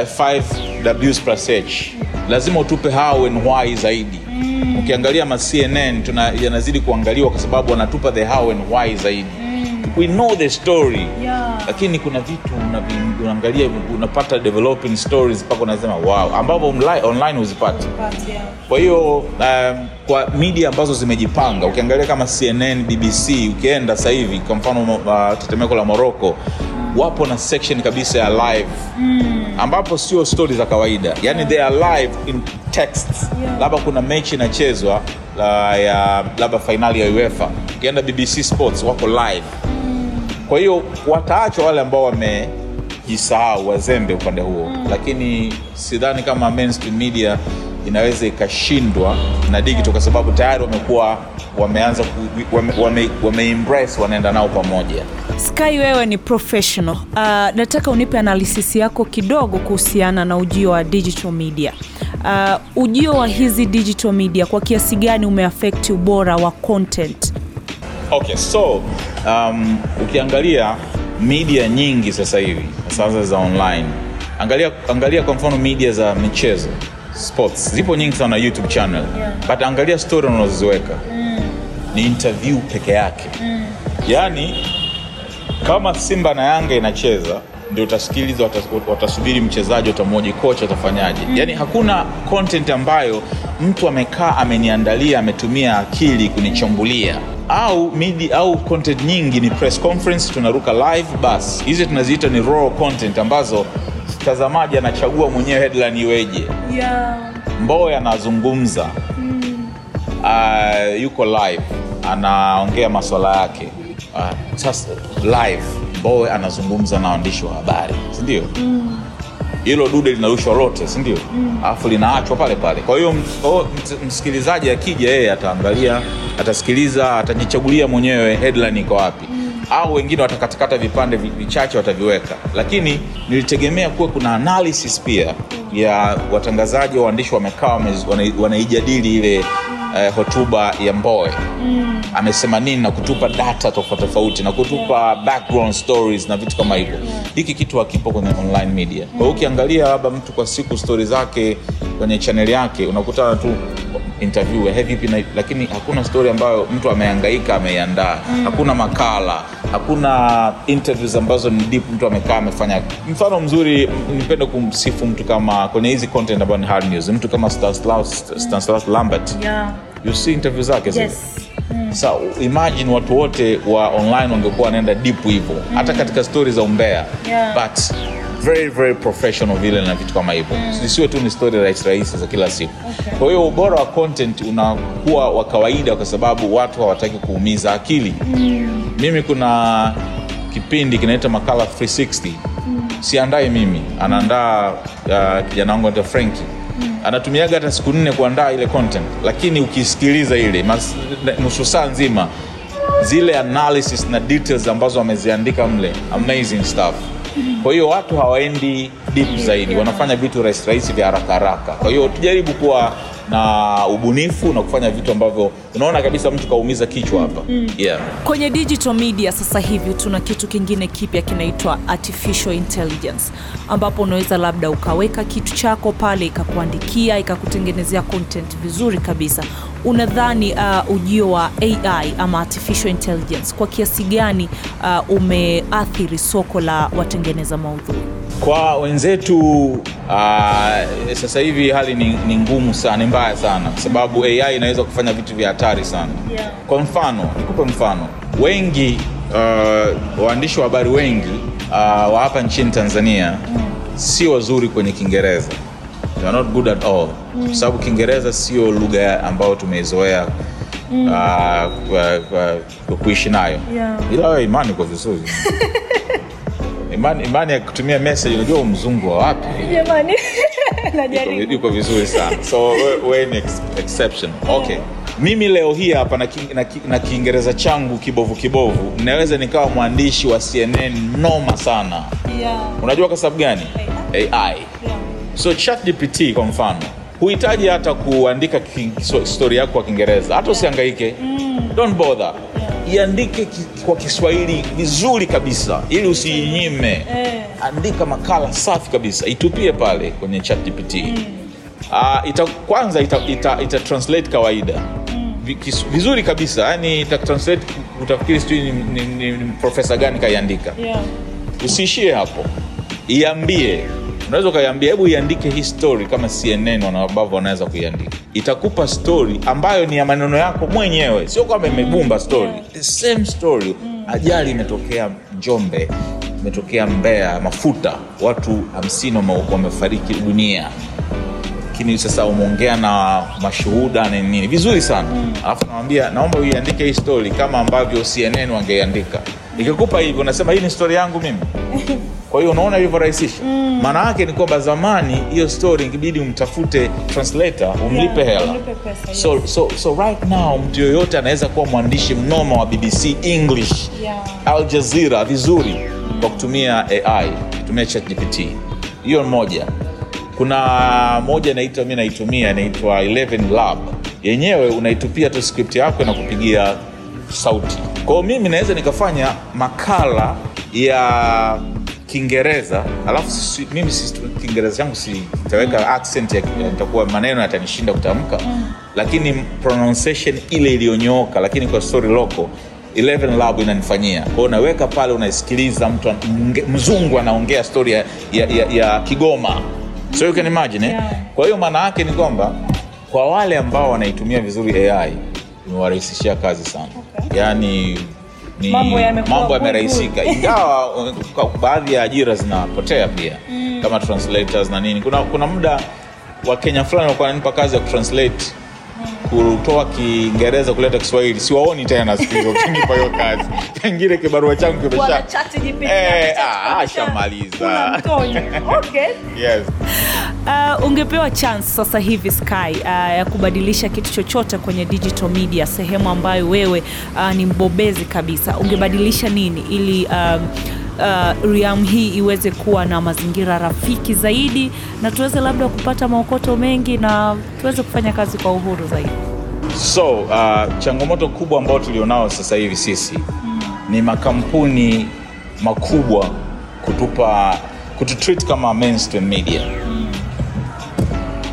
5 ws plus h lazima utupe how and why zaidi ukiangalia ma cnn tuna yanazidi kuangaliwa kwa sababu wanatupa the how and why zaidi we know the story Yeah. lakini kuna vitu unavi- unaangalia unapata developing stories mpaka unasema wow ambavyo online, online huzipati But, yeah. kwa hiyo um, kwa media ambazo zimejipanga ukiangalia kama cnn bbc ukienda sasa hivi kwa mfano uh, tetemeko la morocco wapo na section kabisa ya live ambapo sio stori za kawaida yani they are live in text Yeah. labda kuna mechi inachezwa la, ya labda fainali ya uefa ukienda bbc sports wako live kwa hiyo wataachwa wale ambao wamejisahau wazembe upande huo lakini sidhani kama mainstream media inaweza ikashindwa na digital kwa sababu tayari wamekuwa wameanza ku, wame, wame, wame embrace wanaenda nao pamoja Sky, wewe ni professional. Uh, nataka unipe analysis yako kidogo kuhusiana na ujio wa digital media. Uh, ujio wa hizi digital media kwa kiasi gani umeaffect ubora wa content? okay so um, ukiangalia media nyingi sasa hivi sasa za online angalia, angalia kwa mfano media za michezo sports zipo nyingi sana youtube channel Yeah. but angalia story unazoziweka ni interview peke yake yaani kama simba na yanga inacheza ndio utasikiliza watas- watasubiri mchezaji watamwoji kocha atafanyaje yaani hakuna content ambayo mtu amekaa ameniandalia ametumia akili kunichambulia au midi au content nyingi ni press conference tunaruka live bas hizi tunaziita ni raw content ambazo mtazamaji anachagua mwenyewe headline iweje Yeah. mboya anazungumza uh, yuko live anaongea maswala yake uh, sasa live mbowe anazungumza na waandishi wa habari sindio hilo dude linarushwa lote sindio alafu linaachwa pale pale kwa hiyo kwa hiyo ms- msikilizaji akija yeye ataangalia atasikiliza atajichagulia mwenyewe headline iko wapi au wengine watakatakata vipande vi- vichache wataviweka lakini nilitegemea kuwa kuna analysis pia ya watangazaji wa waandishi wamekaa wame- wana- wanaijadili ile eh, hotuba ya mboe amesema nini na kutupa data tofauti tofauti na kutupa background stories na vitu kama hivyo hiki kitu hakipo kwenye online media kwa hiyo ukiangalia labda mtu kwa siku stori zake kwenye chaneli yake unakutana tu interview hey, vipi na, lakini hakuna story ambayo mtu amehangaika ameiandaa mm. hakuna makala hakuna interviews ambazo ni deep mtu amekaa amefanya mfano mzuri nipende kumsifu mtu kama kwenye hizi content ambayo ni hard news mtu kama Stanislaus, Stanislaus Lambert Yeah. you see interview zake zile? Yes. Sa imagine watu wote wa online wangekuwa wanaenda deep hivyo hata katika stori za umbea Yeah. but very very professional vile na vitu kama hivyo zisiwe tu ni stori rahisi rahisi za kila siku Okay. kwa hiyo ubora wa content unakuwa wa kawaida kwa sababu watu hawataki kuumiza akili mimi kuna kipindi kinaita makala 360 siandai mimi anaandaa uh, kijana wangu anaitwa Frankie anatumiaga hata siku nne kuandaa ile content lakini ukisikiliza ile mas- nusu saa nzima zile analysis na details ambazo wameziandika mle amazing stuff kwa hiyo watu hawaendi deep zaidi wanafanya vitu rahisi rahisi vya haraka haraka kwa hiyo tujaribu kuwa na ubunifu na kufanya vitu ambavyo unaona kabisa mtu kaumiza kichwa hapa yeah. kwenye digital media sasa hivi tuna kitu kingine kipya kinaitwa artificial intelligence ambapo unaweza labda ukaweka kitu chako pale ikakuandikia ikakutengenezea content vizuri kabisa unadhani uh, ujio wa ai ama artificial intelligence kwa kiasi gani uh, umeathiri soko la watengeneza maudhui kwa wenzetu uh, sasa hivi hali ni, ni ngumu sana ni mbaya sana kwa sababu ai inaweza kufanya vitu vya hatari sana Yeah. kwa mfano nikupe mfano wengi uh, waandishi wa habari wengi uh, wa hapa nchini tanzania si wazuri kwenye kiingereza They are not good at all kwa sababu kiingereza sio lugha ambayo tumeizoea uh, kwa- kwa- kwa kuishi nayo Yeah. ila wewe imani kwa vizuri imani, imani ya kutumia message unajua mzungu wa wapi Jamani. Yuko- Najaribu. yuko vizuri sana so we- we ni ex exception okay mimi leo hii hapa na ki- na ki- na kiingereza changu kibovu kibovu naweza nikawa mwandishi wa cnn noma sana Yeah. unajua kwa sababu gani ai Yeah. so chatgpt kwa mfano huhitaji hata kuandika ki- so- story yako kwa kiingereza hata usiangaike don't bother iandike ki, kwa kiswahili vizuri kabisa ili usiinyime Eh. andika makala safi kabisa itupie pale kwenye chatgpt uh, ita, kwanza ita, ita, ita translate kawaida Vi- kis- vizuri kabisa yani ita translate utafikiri sijui ni, ni, ni, ni profesa gani kaiandika Yeah. usiishie hapo iambie unaweza ukaiambia hebu iandike hii story kama cnn wana- ambavyo wanaweza kuiandika itakupa story ambayo ni ya maneno yako mwenyewe sio kwamba imebumba story the same story ajali imetokea njombe imetokea mbea mafuta watu hamsini wame- wamefariki dunia lakini sasa umeongea na mashuhuda na nini vizuri sana alafu nawambia naomba uiandike hii story kama ambavyo cnn wangeiandika ikikupa hivyo unasema hii ni story yangu mimi kwa hiyo unaona ilivyorahisisha maana yake ni kwamba zamani hiyo story ikibidi umtafute translator umlipe Yeah, hela umlipe pesa, yes. so, so, so right now mtu yoyote anaweza kuwa mwandishi mnoma wa bbc english Yeah. al jazeera vizuri kwa kutumia ai kutumia chatgpt hiyo moja kuna moja naitwa mi naitumia inaitwa 11 lab yenyewe unaitupia tu script yako na kupigia sauti kwao mimi naweza nikafanya makala ya kiingereza alafu si, mimi si, kiingereza changu si itaweka accent ya- itakuwa maneno yatanishinda kutamka lakini pronunciation ile iliyonyooka lakini kwa story local 11 lab inanifanyia kwao unaweka pale unaisikiliza mtu an- mnge- mzungu anaongea story ya, ya, ya, ya kigoma so you can imagine eh? Yeah. kwa hiyo maana yake ni kwamba kwa wale ambao wanaitumia vizuri ai imewarahisishia kazi sana Okay. yaani ni Mambo yamekuwa mambo good, yamerahisika good. ingawa uh, kwa baadhi ya ajira zinapotea pia kama translators na nini kuna, kuna muda wa kenya fulani walikuwa wananipa kazi ya kutranslate kutoa kiingereza kuleta kiswahili siwaoni tena siku hizo ukinipa hiyo kazi pengine kibarua changu Wana kimesha chat GPT, Eh, wana chat ah, kabisa. ashamaliza. Kuna mtonyo. Okay. yes. Uh, ungepewa chance sasa hivi Sky uh, ya kubadilisha kitu chochote kwenye digital media, sehemu ambayo wewe uh, ni mbobezi kabisa, ungebadilisha nini ili um, uh, Riam hii iweze kuwa na mazingira rafiki zaidi na tuweze labda kupata maokoto mengi na tuweze kufanya kazi kwa uhuru zaidi? so uh, changamoto kubwa ambayo tulionao sasa hivi sisi ni makampuni makubwa kutupa kututreat kama mainstream media uh,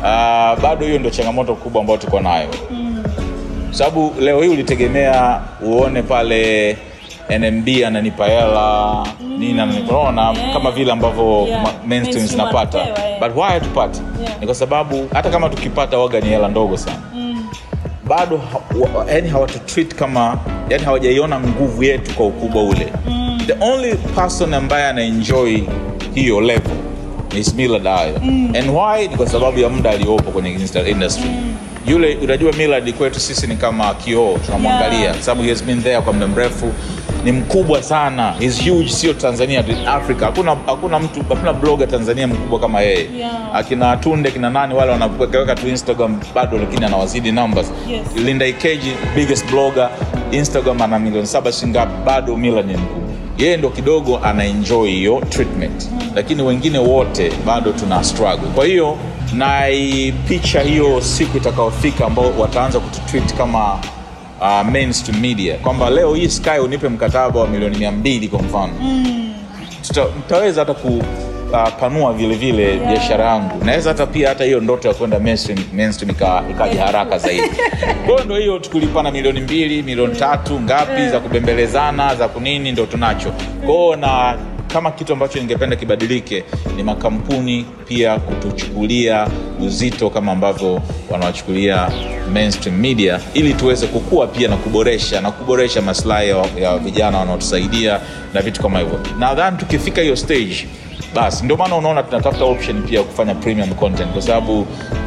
uh, bado hiyo ndio changamoto kubwa ambayo tuko nayo sababu leo hii ulitegemea uone pale NMB ananipa hela nini ananipa unaona Yeah. kama vile ambavyo Yeah. ma- mainstream Mainstream zinapata wanapewa, yeah. but why hatupati Yeah. ni kwa sababu hata kama tukipata waga ni hela ndogo sana bado ha, wa, yani hawatutreat kama yani hawajaiona nguvu yetu kwa ukubwa ule the only person ambaye anaenjoy hiyo level ni Millard Ayo and why ni kwa sababu ya muda aliopo kwenye insta- industry yule unajua Millard kwetu sisi ni kama kioo tunamwangalia Yeah. kwa sababu he has been there kwa muda mrefu ni mkubwa sana He's huge sio Tanzania tu, Africa hakuna hakuna mtu hakuna blogger Tanzania mkubwa kama yeye Yeah. akina Tunde kina nani wale wanaweka tu Instagram bado lakini anawazidi numbers Yes. Linda Ikeji biggest blogger Instagram ana milioni saba shingapi bado Millard ni mkubwa yeye ndo kidogo anaenjoy hiyo treatment lakini wengine wote bado tuna struggle kwa hiyo naipicha hiyo siku itakaofika ambao wataanza kututreat kama uh, mainstream media kwamba leo hii Sky unipe mkataba wa milioni mia mbili kwa mfano tuta, mtaweza hata kupanua vile vile biashara yangu naweza hata pia hata hiyo ndoto ya kwenda mainstream, mainstream ika- ikaja haraka zaidi kwa hiyo ndo hiyo tukulipana milioni mbili milioni tatu ngapi za kubembelezana za kunini ndo tunacho kwao na kama kitu ambacho ningependa kibadilike ni makampuni pia kutuchukulia uzito kama ambavyo wanawachukulia mainstream media ili tuweze kukua pia na kuboresha na kuboresha maslahi ya, ya vijana wanaotusaidia na vitu kama hivyo nadhani tukifika hiyo stage basi ndio maana unaona tunatafuta option pia ya kufanya premium content kwa sababu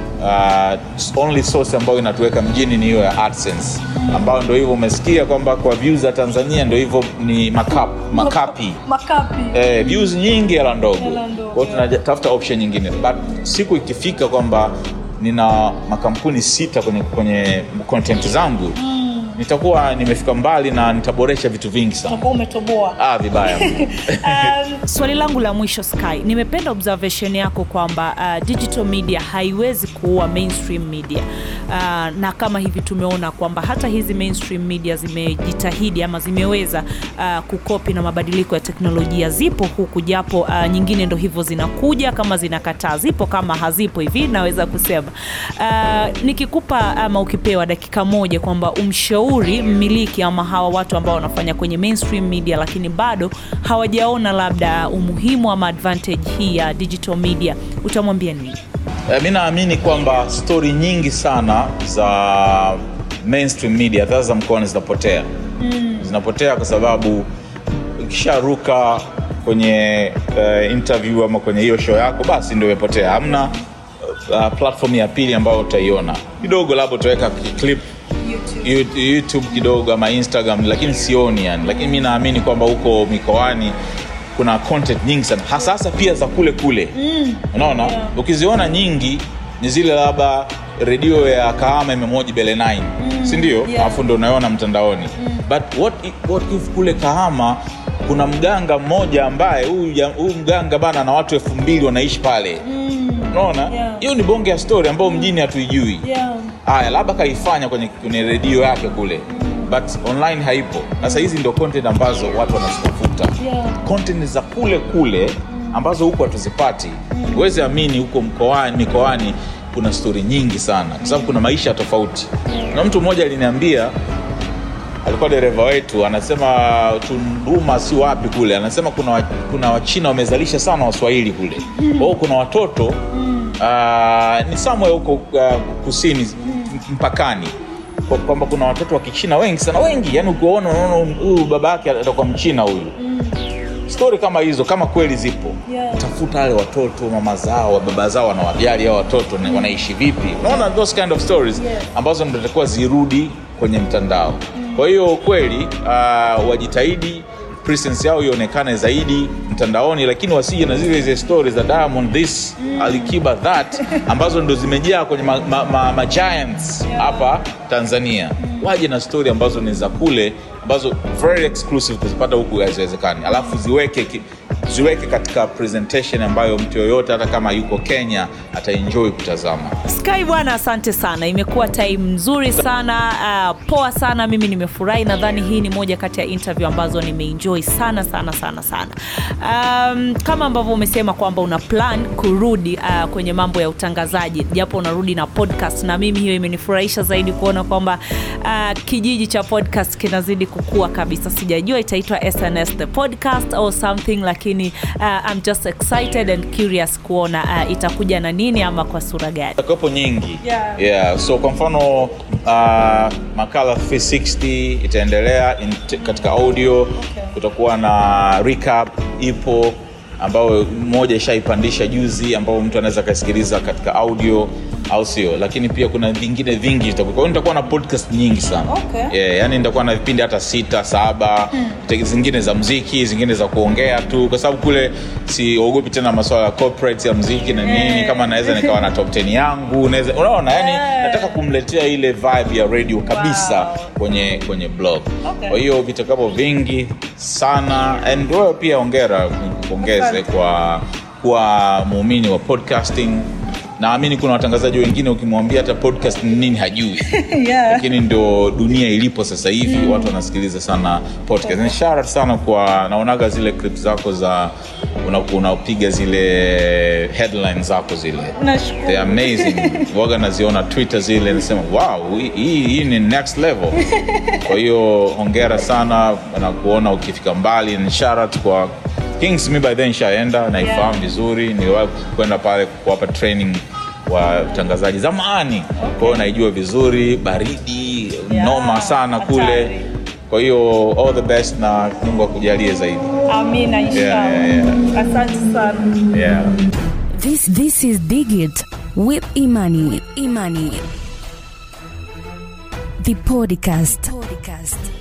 uh, only source ambayo inatuweka mjini ni hiyo ya AdSense ambayo ndio hivyo umesikia kwamba kwa views za Tanzania ndio hivyo ni makap, makapi makapi eh, views nyingi hela ndogo Hela ndogo, kwao tunatafuta option nyingine but siku ikifika kwamba nina makampuni sita kwenye, kwenye content zangu nitakuwa nimefika mbali na nitaboresha vitu vingi sana utakuwa umetoboa ah, vibaya um, swali langu la mwisho sky nimependa observation yako kwamba uh, digital media haiwezi kuua mainstream media uh, na kama hivi tumeona kwamba hata hizi mainstream media zimejitahidi ama zimeweza uh, kukopi na mabadiliko ya teknolojia zipo huku japo uh, nyingine ndo hivyo zinakuja kama zinakataa zipo kama hazipo hivi naweza kusema uh, nikikupa ama ukipewa dakika moja kwamba umshauri mmiliki ama hawa watu ambao wanafanya kwenye mainstream media lakini bado hawajaona labda umuhimu ama advantage hii ya digital media utamwambia nini Eh, mi naamini kwamba stori nyingi sana za mainstream media hata za mkoani zinapotea mm. zinapotea kwa sababu ukisharuka kwenye uh, interview ama kwenye hiyo show yako basi ndio imepotea hamna uh, platform ya pili ambayo utaiona kidogo labda utaweka clip YouTube. YouTube kidogo ama Instagram lakini sioni yani lakini mi naamini kwamba huko mikoani kuna content nyingi sana hasa hasa pia za kule kule mm. unaona Yeah. ukiziona nyingi ni zile labda redio ya kahama imemoji bele 9 mm. sindio Yeah. alafu ndo unaona mtandaoni mm. but what if, what if kule kahama kuna mganga mmoja ambaye huyu ja- huyu mganga bana na watu elfu mbili wanaishi pale unaona hiyo Yeah. ni bonge ya story ambayo mjini hatuijui yeah. haya labda kaifanya kwenye, kwenye redio yake kule but online haipo sasa hizi ndio content ambazo watu wanazitafuta Yeah. content za kule kule ambazo huko hatuzipati huwezi amini huko mkoani mikoani kuna stori nyingi sana kwa sababu kuna maisha tofauti na mtu mmoja aliniambia alikuwa dereva wetu anasema tunduma si wapi kule anasema kuna, wa- kuna wachina wamezalisha sana waswahili kule kwa hiyo kuna watoto uh, ni somewhere huko uh, kusini m- mpakani Kwa- kwamba kuna watoto wa kichina wengi sana wengi yani ukiwaona unaona huyu baba yake atakuwa mchina huyu stori kama hizo kama kweli zipo Yeah. tafuta wale watoto mama zao baba zao wanawajali hao watoto na wanaishi vipi unaona those kind of stories Yeah. ambazo ndo takuwa zirudi kwenye mtandao kwa hiyo kweli uh, wajitahidi presence yao ionekane zaidi mtandaoni lakini wasije na zile zile stories za diamond this alikiba that ambazo ndo zimejaa kwenye ma, ma, ma, ma giants hapa tanzania waje na story ambazo ni za kule ambazo very exclusive kuzipata huku haziwezekani alafu ziweke ki, ziweke katika presentation ambayo mtu yoyote hata kama yuko kenya ataenjoy kutazama sky bwana asante sana imekuwa time nzuri sana uh, poa sana mimi nimefurahi nadhani hii ni moja kati ya interview ambazo nimeenjoy sana sana sana sana um, kama ambavyo umesema kwamba una plan kurudi uh, kwenye mambo ya utangazaji japo unarudi na podcast na mimi hiyo imenifurahisha zaidi kuona kwamba uh, kijiji cha podcast kinazidi kukua kabisa sijajua itaitwa sns the podcast or something lakini uh, I'm just excited and curious kuona uh, itakuja na nini ama kwa sura gani zitakuwepo nyingi Yeah. Yeah. so kwa mfano uh, makala 360 itaendelea in, t- katika audio okay. kutakuwa na recap ipo ambayo moja ishaipandisha juzi ambao mtu anaweza akasikiliza katika audio au sio lakini pia kuna vingine vingi vitakuwa- kwa hiyo nitakuwa na podcast nyingi sana Okay. yeah, yani nitakuwa na vipindi hata sita saba hmm. zingine za mziki zingine za kuongea tu kwa sababu kule siogopi tena maswala ya corporate ya mziki na nini Eh. kama naweza nikawa na top 10 yangu naweza unaona yani Eh. nataka kumletea ile vibe ya radio kabisa Wow. kwenye kwenye blog Okay. kwa hiyo vitakapo vingi sana and wewe pia ongera kupongeze Asante. kwa kuwa muumini wa podcasting naamini kuna watangazaji wengine ukimwambia hata podcast ni nini hajui yeah. lakini ndio dunia ilipo sasa hivi mm. watu wanasikiliza sana podcast Ni shout out sana kwa naonaga zile clip zako za una- unapiga zile headline zako zile Nashukuru. They're amazing waga naziona twitter zile nasema wow hii- hii hii ni next level kwa hiyo hongera sana na kuona ukifika mbali ni shout out kwa kings mi by then shaenda naifahamu Yeah. vizuri niliwahi kwenda pale kuwapa training wa utangazaji zamani kwa hiyo naijua vizuri baridi Yeah, noma sana kule hatari. kwa hiyo all the best na mungu akujalie zaidi amina inshallah Yeah, yeah, asante sana yeah. This this is Digit with Imani. Imani. The podcast. Podcast.